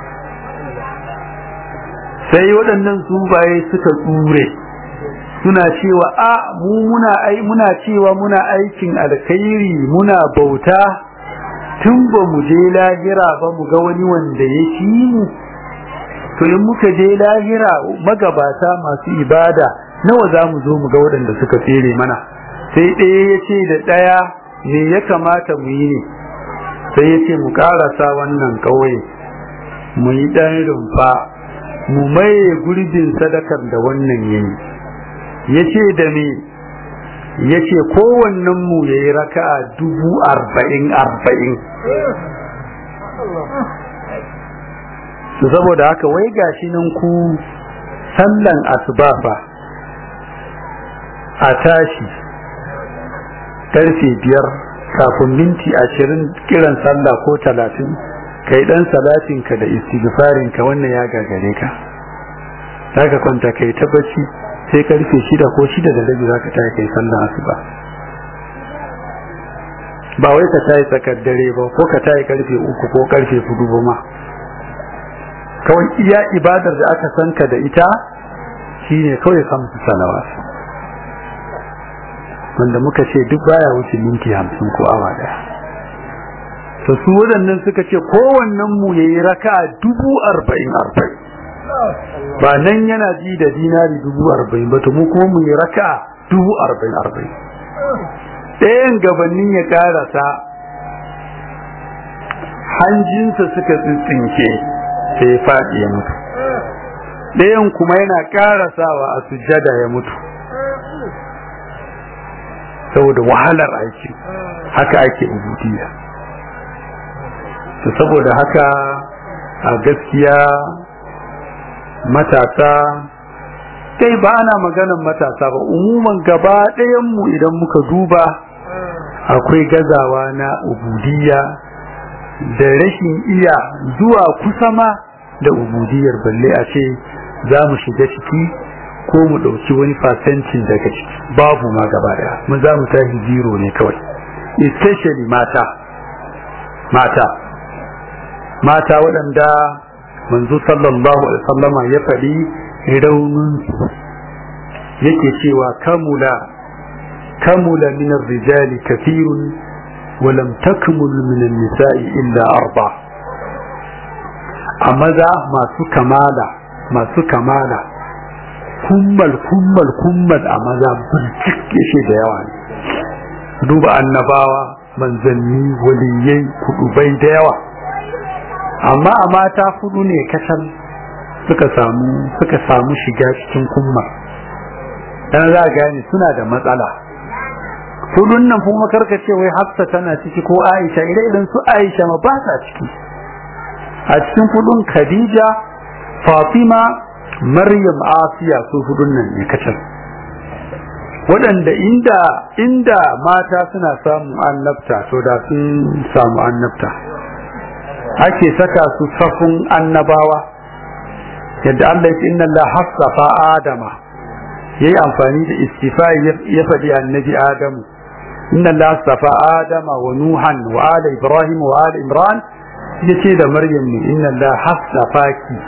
sai waɗannan sufaye suka tsure suna cewa a mu muna ai muna cewa muna aikin alkhairi muna bauta tun ba mu je lahira ba mu ga wani wanda ya ci mu to in muka je lahira magabata masu ibada nawa za mu zo mu ga waɗanda suka tsere mana sai ɗaya ya ce da ɗaya me ya kamata mu yi ne sai ya ce mu ƙarasa wannan ƙauye mu yi ɗan rumfa mu maye gurbin sadakar da wannan yayi ya ce da me ya ce kowannen mu ya yi raka'a dubu arba'in arba'in saboda haka wai gashi nan ku sallan asuba fa a tashi karfe biyar kafin minti ashirin kiran sallah ko talatin kai dan salatinka da istighfarinka wannan ya gagare ka zaka kwanta kai ta bacci sai karfe shida ko shida da rabi zaka tashi kai sallah asuba ba wai ka tayi tsakar dare ba ko ka tayi karfe uku ko karfe hudu ba ma kawai iya ibadar da aka sanka da ita shine kawai kamsu salawat wanda muka ce duk baya wuce minti hamsin ko awa daya to su waɗannan suka ce kowannen mu ya yi raka dubu arba'in arba'in ba nan yana ji da dinari dubu arba'in ba to mu kuma mu yi raka dubu arba'in arba'in ɗayan gabanin ya ƙarasa hanjinsa suka tsintsinke sai ya faɗi ya mutu ɗayan kuma yana ƙarasawa a sujjada ya mutu saboda wahalar aiki haka ake ubudiyya to saboda haka a gaskiya matasa kai ba ana maganan matasa ba umuman gaba ɗayanmu idan muka duba akwai gazawa na ubudiyya da rashin iya zuwa kusa ma da ubudiyar balle a ce za mu shiga ciki ko mu ɗauki wani fasentin daga ciki babu ma gaba ɗaya mu za mu tashi zero ne kawai especially mata mata mata waɗanda manzo sallallahu alaihi wasallama ya faɗi raunin yake cewa kamula kamula min rijali kathirun wa lam takmul min an-nisa'i illa arba a maza masu kamala masu kamala kummal kummal kummal a maza burjik yake da yawa ne duba annabawa manzanni waliyai kudubai da yawa amma a mata hudu ne kacal suka samu suka samu shiga cikin kumma dan za a gane suna da matsala hudun nan kuma karka ce wai hafsa tana ciki ko aisha ire idan su aisha ma ba ta ciki a cikin hudun khadija fatima maryam asiya su hudun nan ne kacal waɗanda inda inda mata suna samu annabta to da sun samu annabta ake saka su safin annabawa yadda Allah ya inna Allah hassafa Adama yayi amfani da istifa ya faɗi annabi Adamu inna Allah hassafa Adama wa Nuhan wa ala Ibrahim wa ala Imran yace da Maryam ne inna Allah hassafaki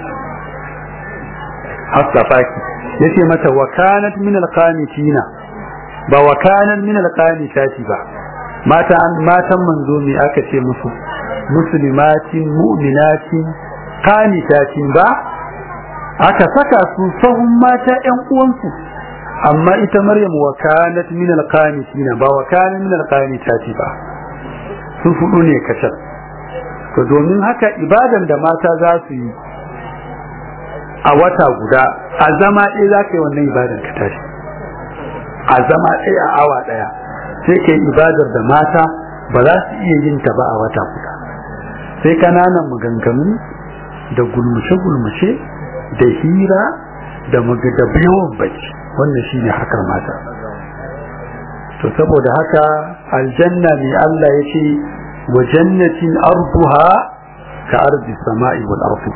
hassafaki yace mata wa kanat min alqanitina ba wa kanat min alqanitati ba mata matan manzo me aka ce musu muslimatin mu'minatin qanitatin ba aka saka su sahun mata ƴan uwansu amma ita maryam wa kanat min alqanitina ba wa kana min alqanitati ba sun fudu ne kacal to domin haka ibadan da mata za su yi a wata guda a zama ɗaya za ka yi wannan ibadan ka tashi a zama ɗaya a awa ɗaya sai ka yi ibadar da mata ba za su iya yin ta ba a wata guda sai kananan maganganu da gulmushe-gulmushe da hira da yawan bacci wannan shi ne harkar mata to saboda haka aljanna ne Allah ya ce wa jannatin arduha ka arzi sama'i wal ardu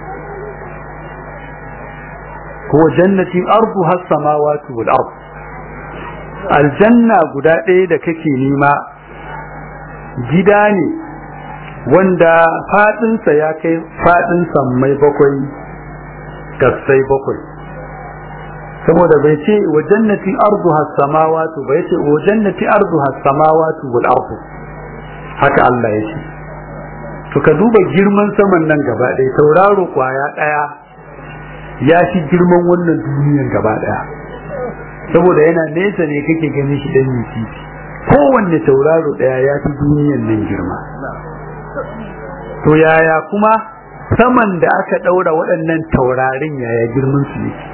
ko jannatin arduha samawati wal ardu aljanna guda ɗaya da kake nema gida ne wanda fadinsa ya kai fadin sammai bakwai gassai bakwai saboda bai ce wa jannati arduha samawati bai ce wa jannati arduha samawati wal ardu haka Allah ya ce to ka duba girman saman nan gaba ɗaya tauraro kwaya ɗaya ya fi girman wannan duniyan gaba ɗaya saboda yana nesa ne kake ganin shi dan yi kowanne tauraro ɗaya ya fi duniyan nan girma to yaya kuma saman da aka ɗaura waɗannan taurarin yaya girman su yake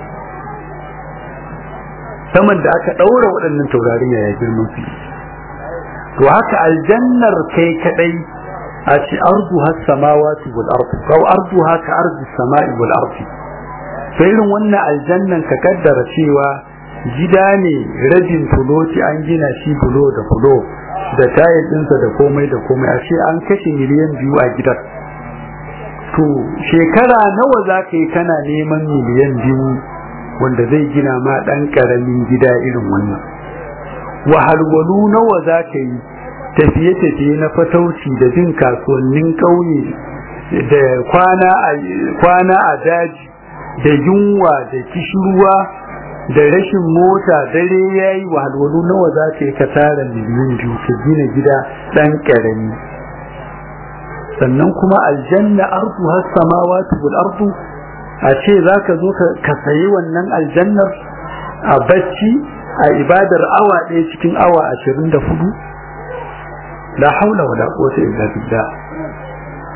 saman da aka ɗaura waɗannan taurarin yaya girman su yake to haka aljannar kai kadai a ci ardu has samawati wal ardu aw ardu haka ardu samai wal ardi to irin wannan aljannan ka kaddara cewa gida ne rabin fuloti an gina shi fulo da fulo da tayar ɗinsa da komai da komai a ce an kashe miliyan biyu a gidan to shekara nawa za ka yi kana neman miliyan biyu wanda zai gina ma ɗan ƙaramin gida irin wannan wahalwalu nawa za ka yi tafiye-tafiye na fatauci da bin kasuwannin ƙauye da kwana a daji da yunwa da kishirwa da rashin mota dare ya yi wahalwalu nawa za ka yi ka tara miliyan biyu ka gina gida ɗan ƙarami sannan kuma aljanna ardu has samawati wal ardu a ce za ka zo ka sayi wannan aljannar a bacci a ibadar awa ɗaya cikin awa ashirin da hudu la haula wala quwwata illa billah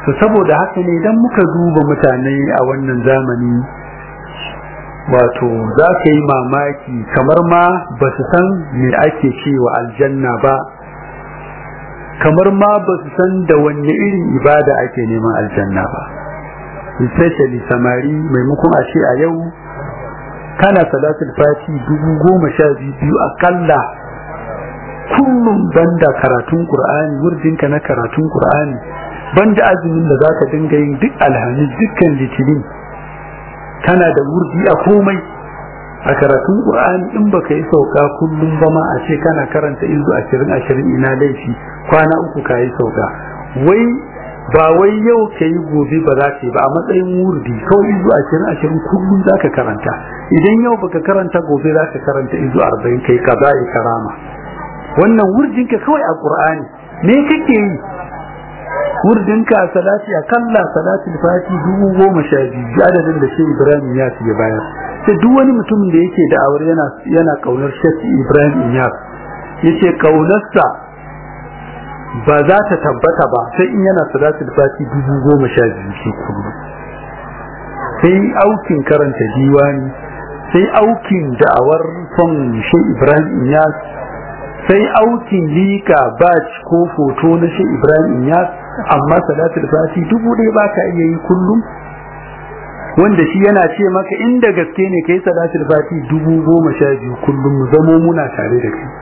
to saboda haka ne idan muka duba mutane a wannan zamani wato za ka yi mamaki kamar ma ba su san me ake cewa aljanna ba kamar ma ba su san da wanne irin ibada ake neman aljanna ba especially samari maimakon a ce a yau kana salatul fati dubu goma sha biyu akalla kullum banda karatun qur'ani wurdinka na karatun qur'ani banda azumin da zaka dinga yin duk alhamis dukkan litinin kana da wurdi a komai a karatun qur'ani in baka yi sauka kullum ba ma a ce kana karanta izu ashirin ashirin ina laifi kwana uku ka yi sauka wai ba wai yau ka yi gobe ba za ka yi ba a matsayin wurdi kawai izu ashirin ashirin kullum za ka karanta idan yau baka karanta gobe za ka karanta izu arba'in kai ka za karama wannan wurdinka kawai a qur'ani me kake yi wurdinka a salati a kalla salatul fati dubu goma sha biyu adadin da shi ibrahim ya ya bayar sai duk wani mutumin da yake da aure yana yana kaunar shi ibrahim ya yace kaunarsa ba za ta tabbata ba sai in yana salatul fati dubu goma sha biyu shi kullum sai aukin karanta diwani sai aukin da'awar son shi ibrahim ya sai aukin lika batch ko foto na shi ibrahim ya amma salatul fati dubu ɗaya ba ka iya yi kullum wanda shi yana ce maka inda gaske ne kai salatul fati dubu goma sha biyu kullum mu zamo muna tare da kai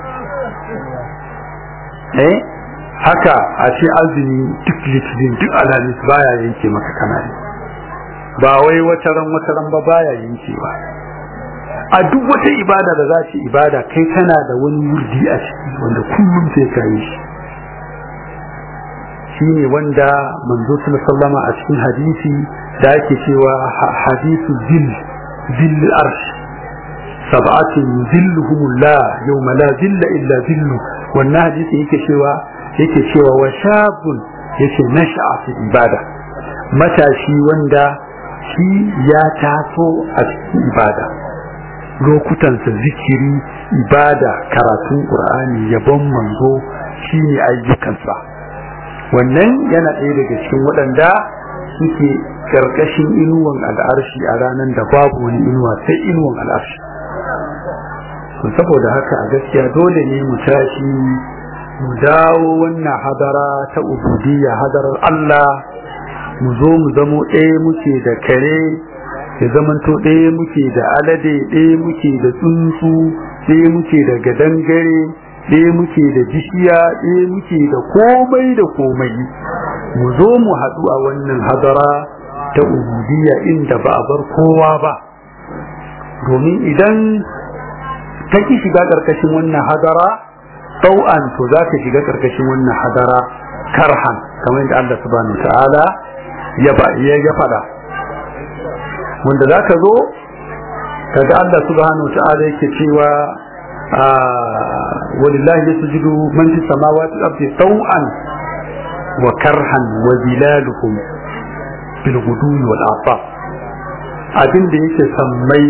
eh haka a ce azumi duk litinin duk alhamis baya yanke maka kanani ba wai wata ran wata ran ba baya yankewa a duk wata ibada da za ce ibada kai kana da wani wurdi a ciki wanda kullum sai ka yi shi shi ne wanda manzo sallama a cikin hadisi da ake cewa hadisu zil zil arsh sab'atin zilluhumullah yawma la zilla illa zillu wannan hadisi yake cewa yake cewa wa shabun yake nasha'a fi ibada matashi wanda shi ya taso a cikin ibada lokutansa zikiri ibada karatun qur'ani yabon manzo shine ayyukansa wannan yana ɗaya daga cikin waɗanda suke ƙarƙashin inuwan al'arshi a ranar da babu wani inuwa sai inuwan al'arshi to saboda haka a gaskiya dole ne mu tashi mu dawo wannan hadara ta ubudiyya hadarar Allah mu zo mu zamo ɗaya muke da kare ya zamanto ɗaya muke da alade ɗaya muke da tsuntsu ɗaya muke da gadangare ɗaya muke da bishiya ɗaya muke da komai da komai mu zo mu haɗu a wannan hadara ta ubudiyya inda ba a bar kowa ba domin idan ka ki shiga ƙarƙashin wannan hadara ɗau'an to za ka shiga ƙarƙashin wannan hadara karhan kamar yadda Allah subhanahu ta'ala ya faɗa wanda za ka zo kaga Allah subhanahu ta'ala yake cewa ولله يسجد من في السماوات والأرض طوعا وكرها وذلالهم بالغدو والعطاء abin da yake sammai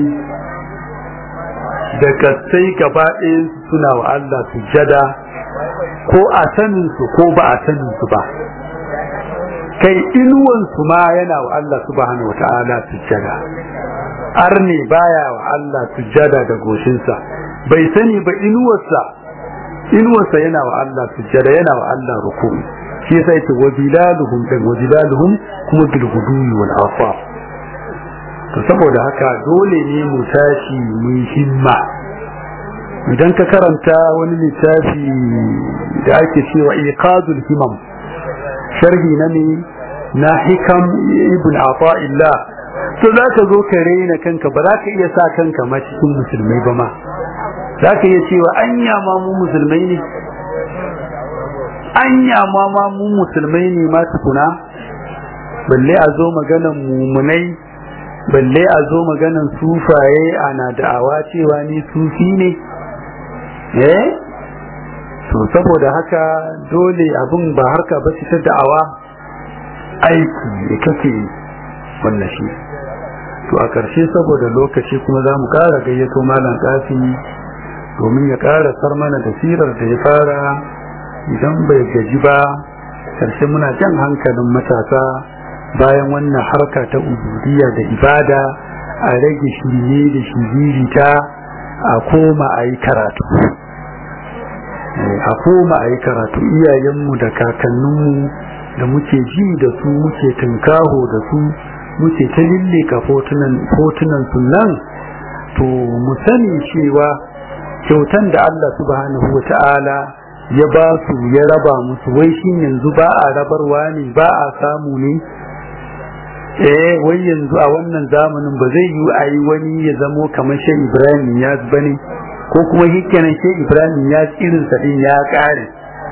da kasai gaba suna wa Allah sujada ko a sanin su ko ba a sanin su ba kai inuwan su ma yana wa Allah subhanahu wata'ala sujada arne baya wa Allah sujada da goshinsa bai sani ba inuwarsa inuwarsa yana wa Allah sujjada yana wa Allah ruku shi yasa yake wa bilaluhum dan wa bilaluhum kuma bil gudui wal afar to saboda haka dole ne mu tashi mu himma idan ka karanta wani littafi da ake cewa iqadul himam sharhi na ne na hikam ibn ata'illah to za ka zo ka raina kanka ba za ka iya sa kanka ma cikin musulmai ba ma za ka iya cewa anya ma mu musulmai ne anya ma ma mu musulmai ne ma tukuna balle a zo maganan mumunai balle a zo maganan sufaye ana da'awa cewa ni sufi ne eh to saboda haka dole abin ba harka ba ta da'awa aiki da kake wannan shi to a ƙarshe saboda lokaci kuma za mu ƙara gayyato malam ƙafi domin ya ƙara sar mana da sirar da ya fara idan bai gaji ba karshe muna jan hankalin matasa bayan wannan harka ta ubudiyya da ibada a rage shirye da shiririta a koma a yi karatu a koma a yi karatu iyayenmu da kakanninmu da muke ji da su muke tunkaho da su muke ta lilleka fotunan sunan to mu sani cewa kyautan da Allah subhanahu wa ta'ala ya ba su ya raba musu wai shi yanzu ba a rabarwa ne ba a samu ne eh wai yanzu a wannan zamanin ba zai yi a yi wani ya zamo kamar shi Ibrahim ya bane ko kuma hikkenan shi Ibrahim ya irin sa din ya kare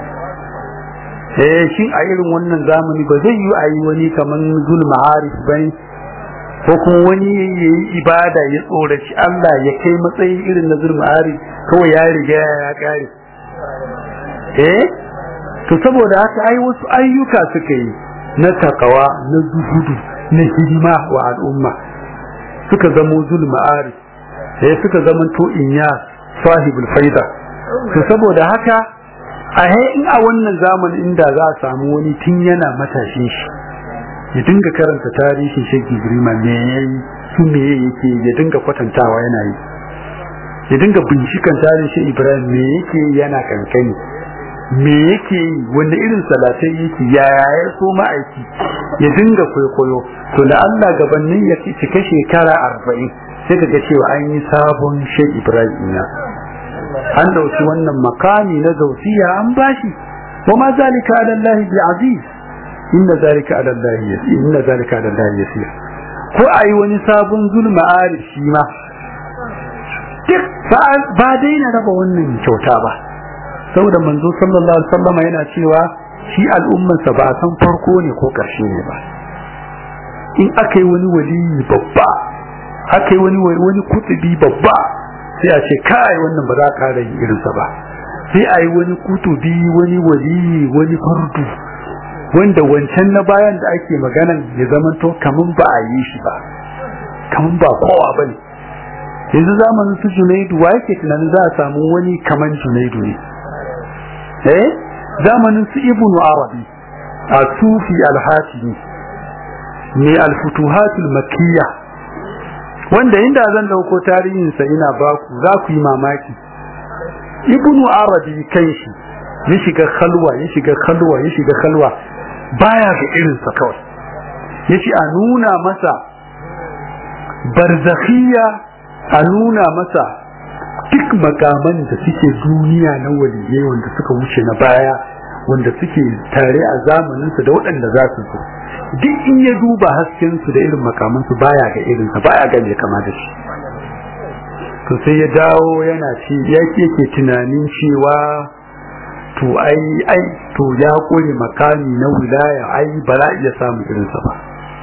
eh shin a irin wannan zamani ba zai yi a yi wani kamar zulma arif bane ko kuma wani ya yi ibada ya tsoraci Allah ya kai matsayin irin na zulma arif kawai ya riga ya kare eh to saboda haka ai wasu ayyuka suka yi na takawa na zuhudu na hidima wa al'umma suka zamo zulma arif eh suka zama to inya sahibul faida to saboda haka a in a wannan zamanin inda za a samu wani tun yana matashin shi ya dinga karanta tarihin sheki girma me yayi su me yake ya dinga kwatantawa yana yi ya dinga bincikan tarihin ibrahim me yake yana kankani me yake yi wanda irin salatai yake yaya ya so ma'aiki ya dinga kwaikwayo to da Allah gabanin ya cika shekara arba'in sai ka ga cewa an yi sabon shek ibrahim na an dauki wannan makami na zausiya an bashi wa ma zalika ala Allah bi aziz inna zalika ala Allah yasir inna zalika ala Allah yasir ko ayi wani sabon zulma arif shi ma duk ba daina raba wannan kyauta ba saboda manzo sallallahu alaihi wasallam yana cewa shi al'ummarsa ba a san farko ne ko karshe ne ba in aka yi wani waliyi babba aka yi wani wani kutubi babba sai a ce kai wannan ba za ka kara yin irinsa ba sai a yi wani kutubi wani waliyi wani fardu wanda wancan na bayan da ake maganan ya zamanto kaman ba a yi shi ba kaman ba kowa ba ne yanzu zamanin su junaidu wa yake tunanin za a samu wani kaman junaidu ne eh zamanin su ibnu arabi a sufi al-hatimi ne al-futuhatul makkiyya wanda inda zan dauko tarihin sa ina baku za ku yi mamaki ibnu arabi kanshi ya shiga khalwa ya shiga khalwa ya shiga khalwa baya ga irin sa kawai yace a nuna masa barzakhiyya a nuna masa duk makaman da suke duniya na waliyai wanda suka wuce na baya wanda suke tare a zamaninsu da waɗanda za su zo duk in ya duba haskensu da irin makamansu baya ga irinsa baya ga mai kama da shi to sai ya dawo yana ci ya ke tunanin cewa to ai ai to ya kore makami na wilaya ai ba za iya samun irinsa ba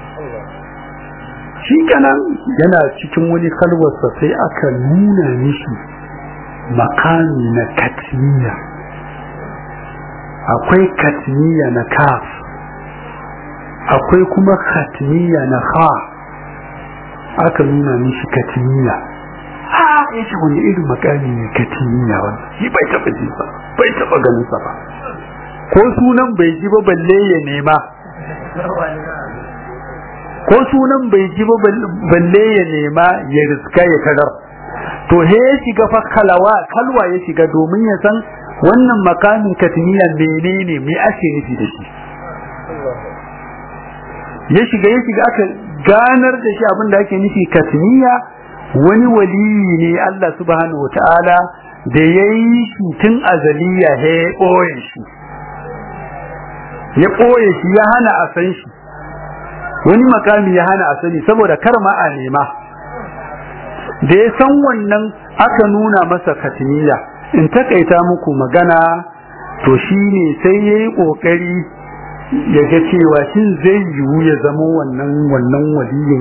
shi kanan yana cikin wani kalwarsa sai aka nuna mishi makami na katmiya akwai katmiya na kaf akwai kuma katmiya na ha aka nuna mishi katmiya ha ya ce wani irin makami ne katmiya wanda shi bai taba ji ba bai taba ganin sa ba ko sunan bai ji ba balle ya nema ko sunan bai ji ba balle ya nema ya riska ya kadar to he ya shiga fa kalawa kalwa ya shiga domin ya san wannan makamin katmiya menene me ake nufi da shi ya shiga ya shiga aka ganar da shi abin da ake nufi katmiya wani waliyi ne Allah subhanahu wataala da ya yi shi tun azaliya he ya ɓoye shi ya ɓoye shi ya hana a san shi wani makami ya hana a sani saboda kar ma a nema da ya san wannan aka nuna masa katmiya in takaita muku magana to shine sai ya yi ƙoƙari ya ga cewa shin zai yiwu ya zama wannan wannan waliyin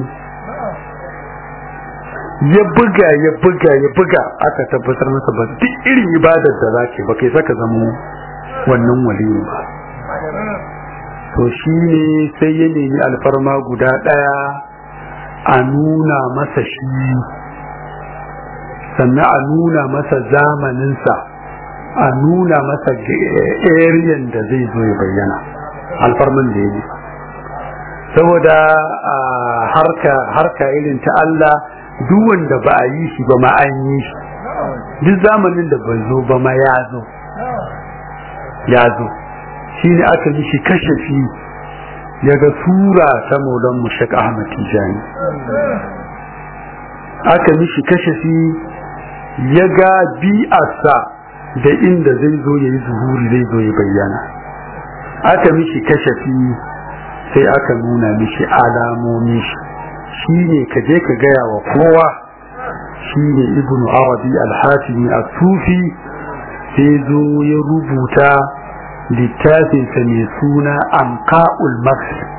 ya buga ya buga ya buga aka tabbatar masa ba duk irin ibadar da za ba kai saka zama wannan waliyin ba to shi ne sai ya nemi alfarma guda ɗaya a nuna masa shi sannan a nuna masa zamaninsa a nuna masa ariyan da zai zo ya bayyana alfarman da ya yi saboda harka harka irin ta Allah duk wanda ba a yi shi ba ma an yi shi duk zamanin da bai zo ba ma ya zo ya zo shi ne aka yi shi kashe shi ya ga sura ta maulan mushak ahmad tijani aka yi shi kashe shi ya ga bi'arsa da inda zai zo ya yi zuhuri zai zo ya bayyana aka mishi kashafi sai aka nuna mishi alamomi shi ne ka je ka gaya wa kowa shi ne ibn arabi al-hatimi al-sufi sai zo ya rubuta littafinsa mai suna anqa'ul maghrib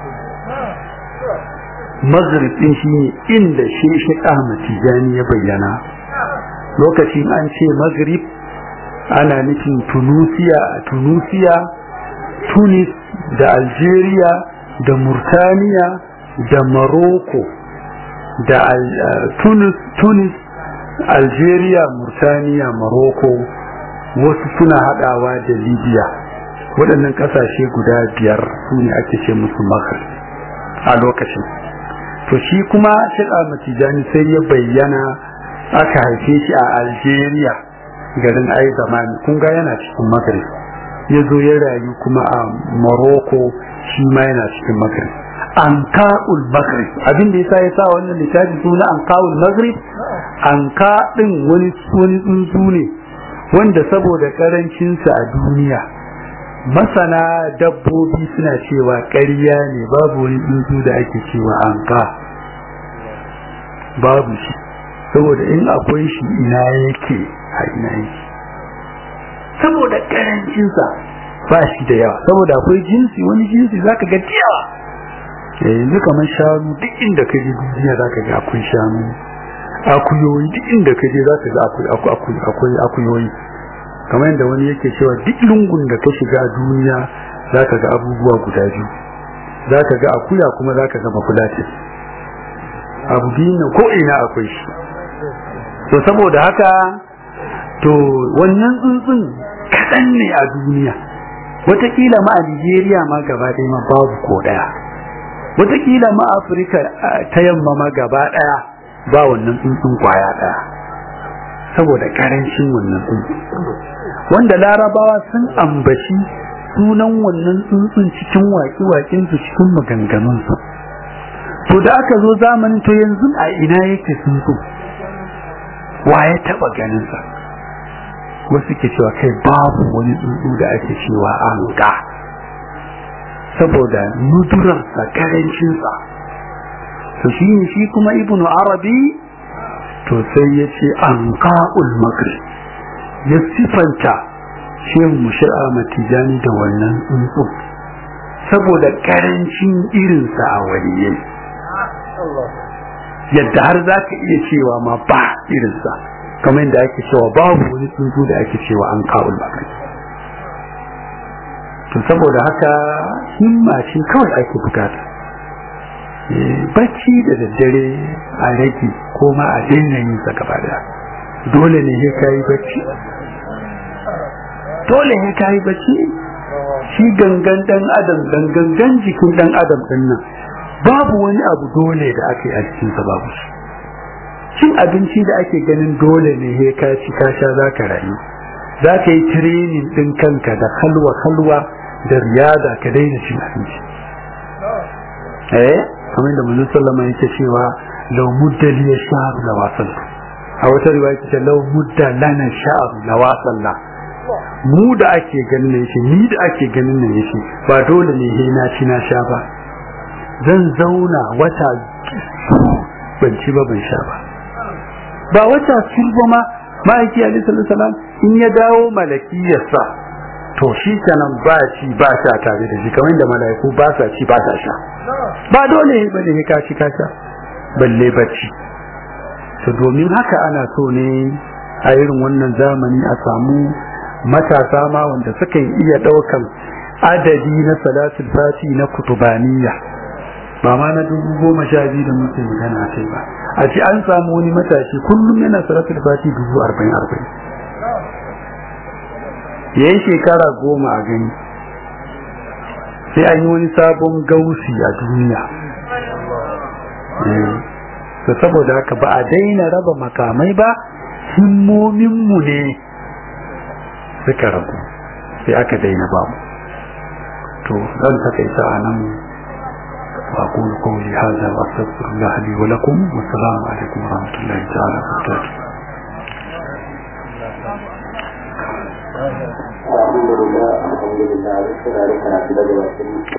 maghrib din shi ne inda shi ahmad tijani ya bayyana lokacin an ce maghrib ana nufin tunusiya tunusiya tunis da algeria da murtaniya da morocco da tunis tunis algeria murtaniya morocco wasu suna hadawa da libya waɗannan ƙasashe guda biyar su ne ake ce musu maghrib a lokacin to shi kuma shi'a matijani sai ya bayyana aka haife shi a algeria garin ai zamani kun ga yana cikin maghrib ya zo ya rayu kuma a morocco shi ma yana cikin maghrib anka'ul maghrib abin da yasa ya sa wannan littafi suna anka'ul maghrib anka din wani wani tsuntsu ne wanda saboda karancinsa a duniya masana dabbobi suna cewa ƙarya ne babu wani tsuntsu da ake cewa anka babu shi saboda in akwai shi ina yake a ina yake saboda karancinsa ba shi da yawa saboda akwai jinsi wani jinsi zaka ga yawa yanzu kamar shanu duk inda ka je duniya zaka ga akwai shanu akuyoyi duk inda ka je zaka ga akwai akwai akuyoyi kamar yadda wani yake cewa duk lungun da ka shiga duniya zaka ga abubuwa guda biyu zaka ga akuya kuma zaka ga mafulatin abu biyu ko ina akwai shi to saboda haka to wannan tsuntsun kaɗan ne a duniya watakila ma a nigeria ma gaba ɗaya ma babu ko ɗaya watakila ma afirka ta yamma ma gaba ɗaya ba wannan tsuntsun kwaya ɗaya saboda ƙarancin wannan tsuntsun wanda larabawa sun ambaci sunan wannan tsuntsun cikin waƙi-waƙinsu cikin maganganunsu to da aka zo zamanin to yanzu a ina yake tsuntsun wa ya taɓa ganinsa wasu ke cewa kai babu wani tsuntsu da ake cewa an ga saboda nudurarsa karancinsa to shi ne shi kuma ibnu arabi to sai ya ce an ka'ul maghrib ya sifanta shehu mushi'a matijani da wannan tsuntsu saboda karancin irinsa a waliyai yadda har za ka iya cewa ma ba irinsa kamar yadda ake cewa babu wani tsuntsu da ake cewa an ka'ul maghrib to saboda haka himma ce kawai ake bukata bacci da daddare a rage ko ma a daina yin sa gaba daya dole ne ya kayi bacci dole ya kayi bacci shi gangan dan adam gangan jikin dan adam din nan babu wani abu dole da ake a cikin sa babu shi cin abinci da ake ganin dole ne ya ka ci ka sha za ka rayu za ka yi training din kanka da halwa halwa da riyada ka daina cin abinci eh kamar da manzon sallama yake cewa law mudda li sha'ru la wasal a wata riwaya ce law mudda lana sha'ru la wasalla mu da ake ganin ne yake ni da ake ganin ne yake ba dole ne he na ci na sha ba zan zauna wata ban ci ba ban sha ba ba wata ba ma ma'aiki alaihi sallallahu in ya dawo malakiyarsa to shi kenan ba ci ba sha tare da shi kamar da mala'iku ba sa ci ba sa sha ba dole ba ne ka ci ka sha balle bacci to domin haka ana so ne a irin wannan zamani a samu matasa ma wanda suka iya daukan adadi na salatul fati na kutubaniya ba ma na dubu goma sha biyu da muke magana kai ba a ce an samu wani matashi kullum yana salatul fati dubu arba'in arba'in ya yi shekara goma a gani sai an yi wani sabon gausi a duniya to saboda haka ba a daina raba makamai ba himmominmu ne suka rabu sai aka daina ba mu to zan takaita a nan وأقول قولي هذا وأستغفر الله لي ولكم والسلام عليكم ورحمة الله تعالى وبركاته الحمد لله الحمد لله على السلامة على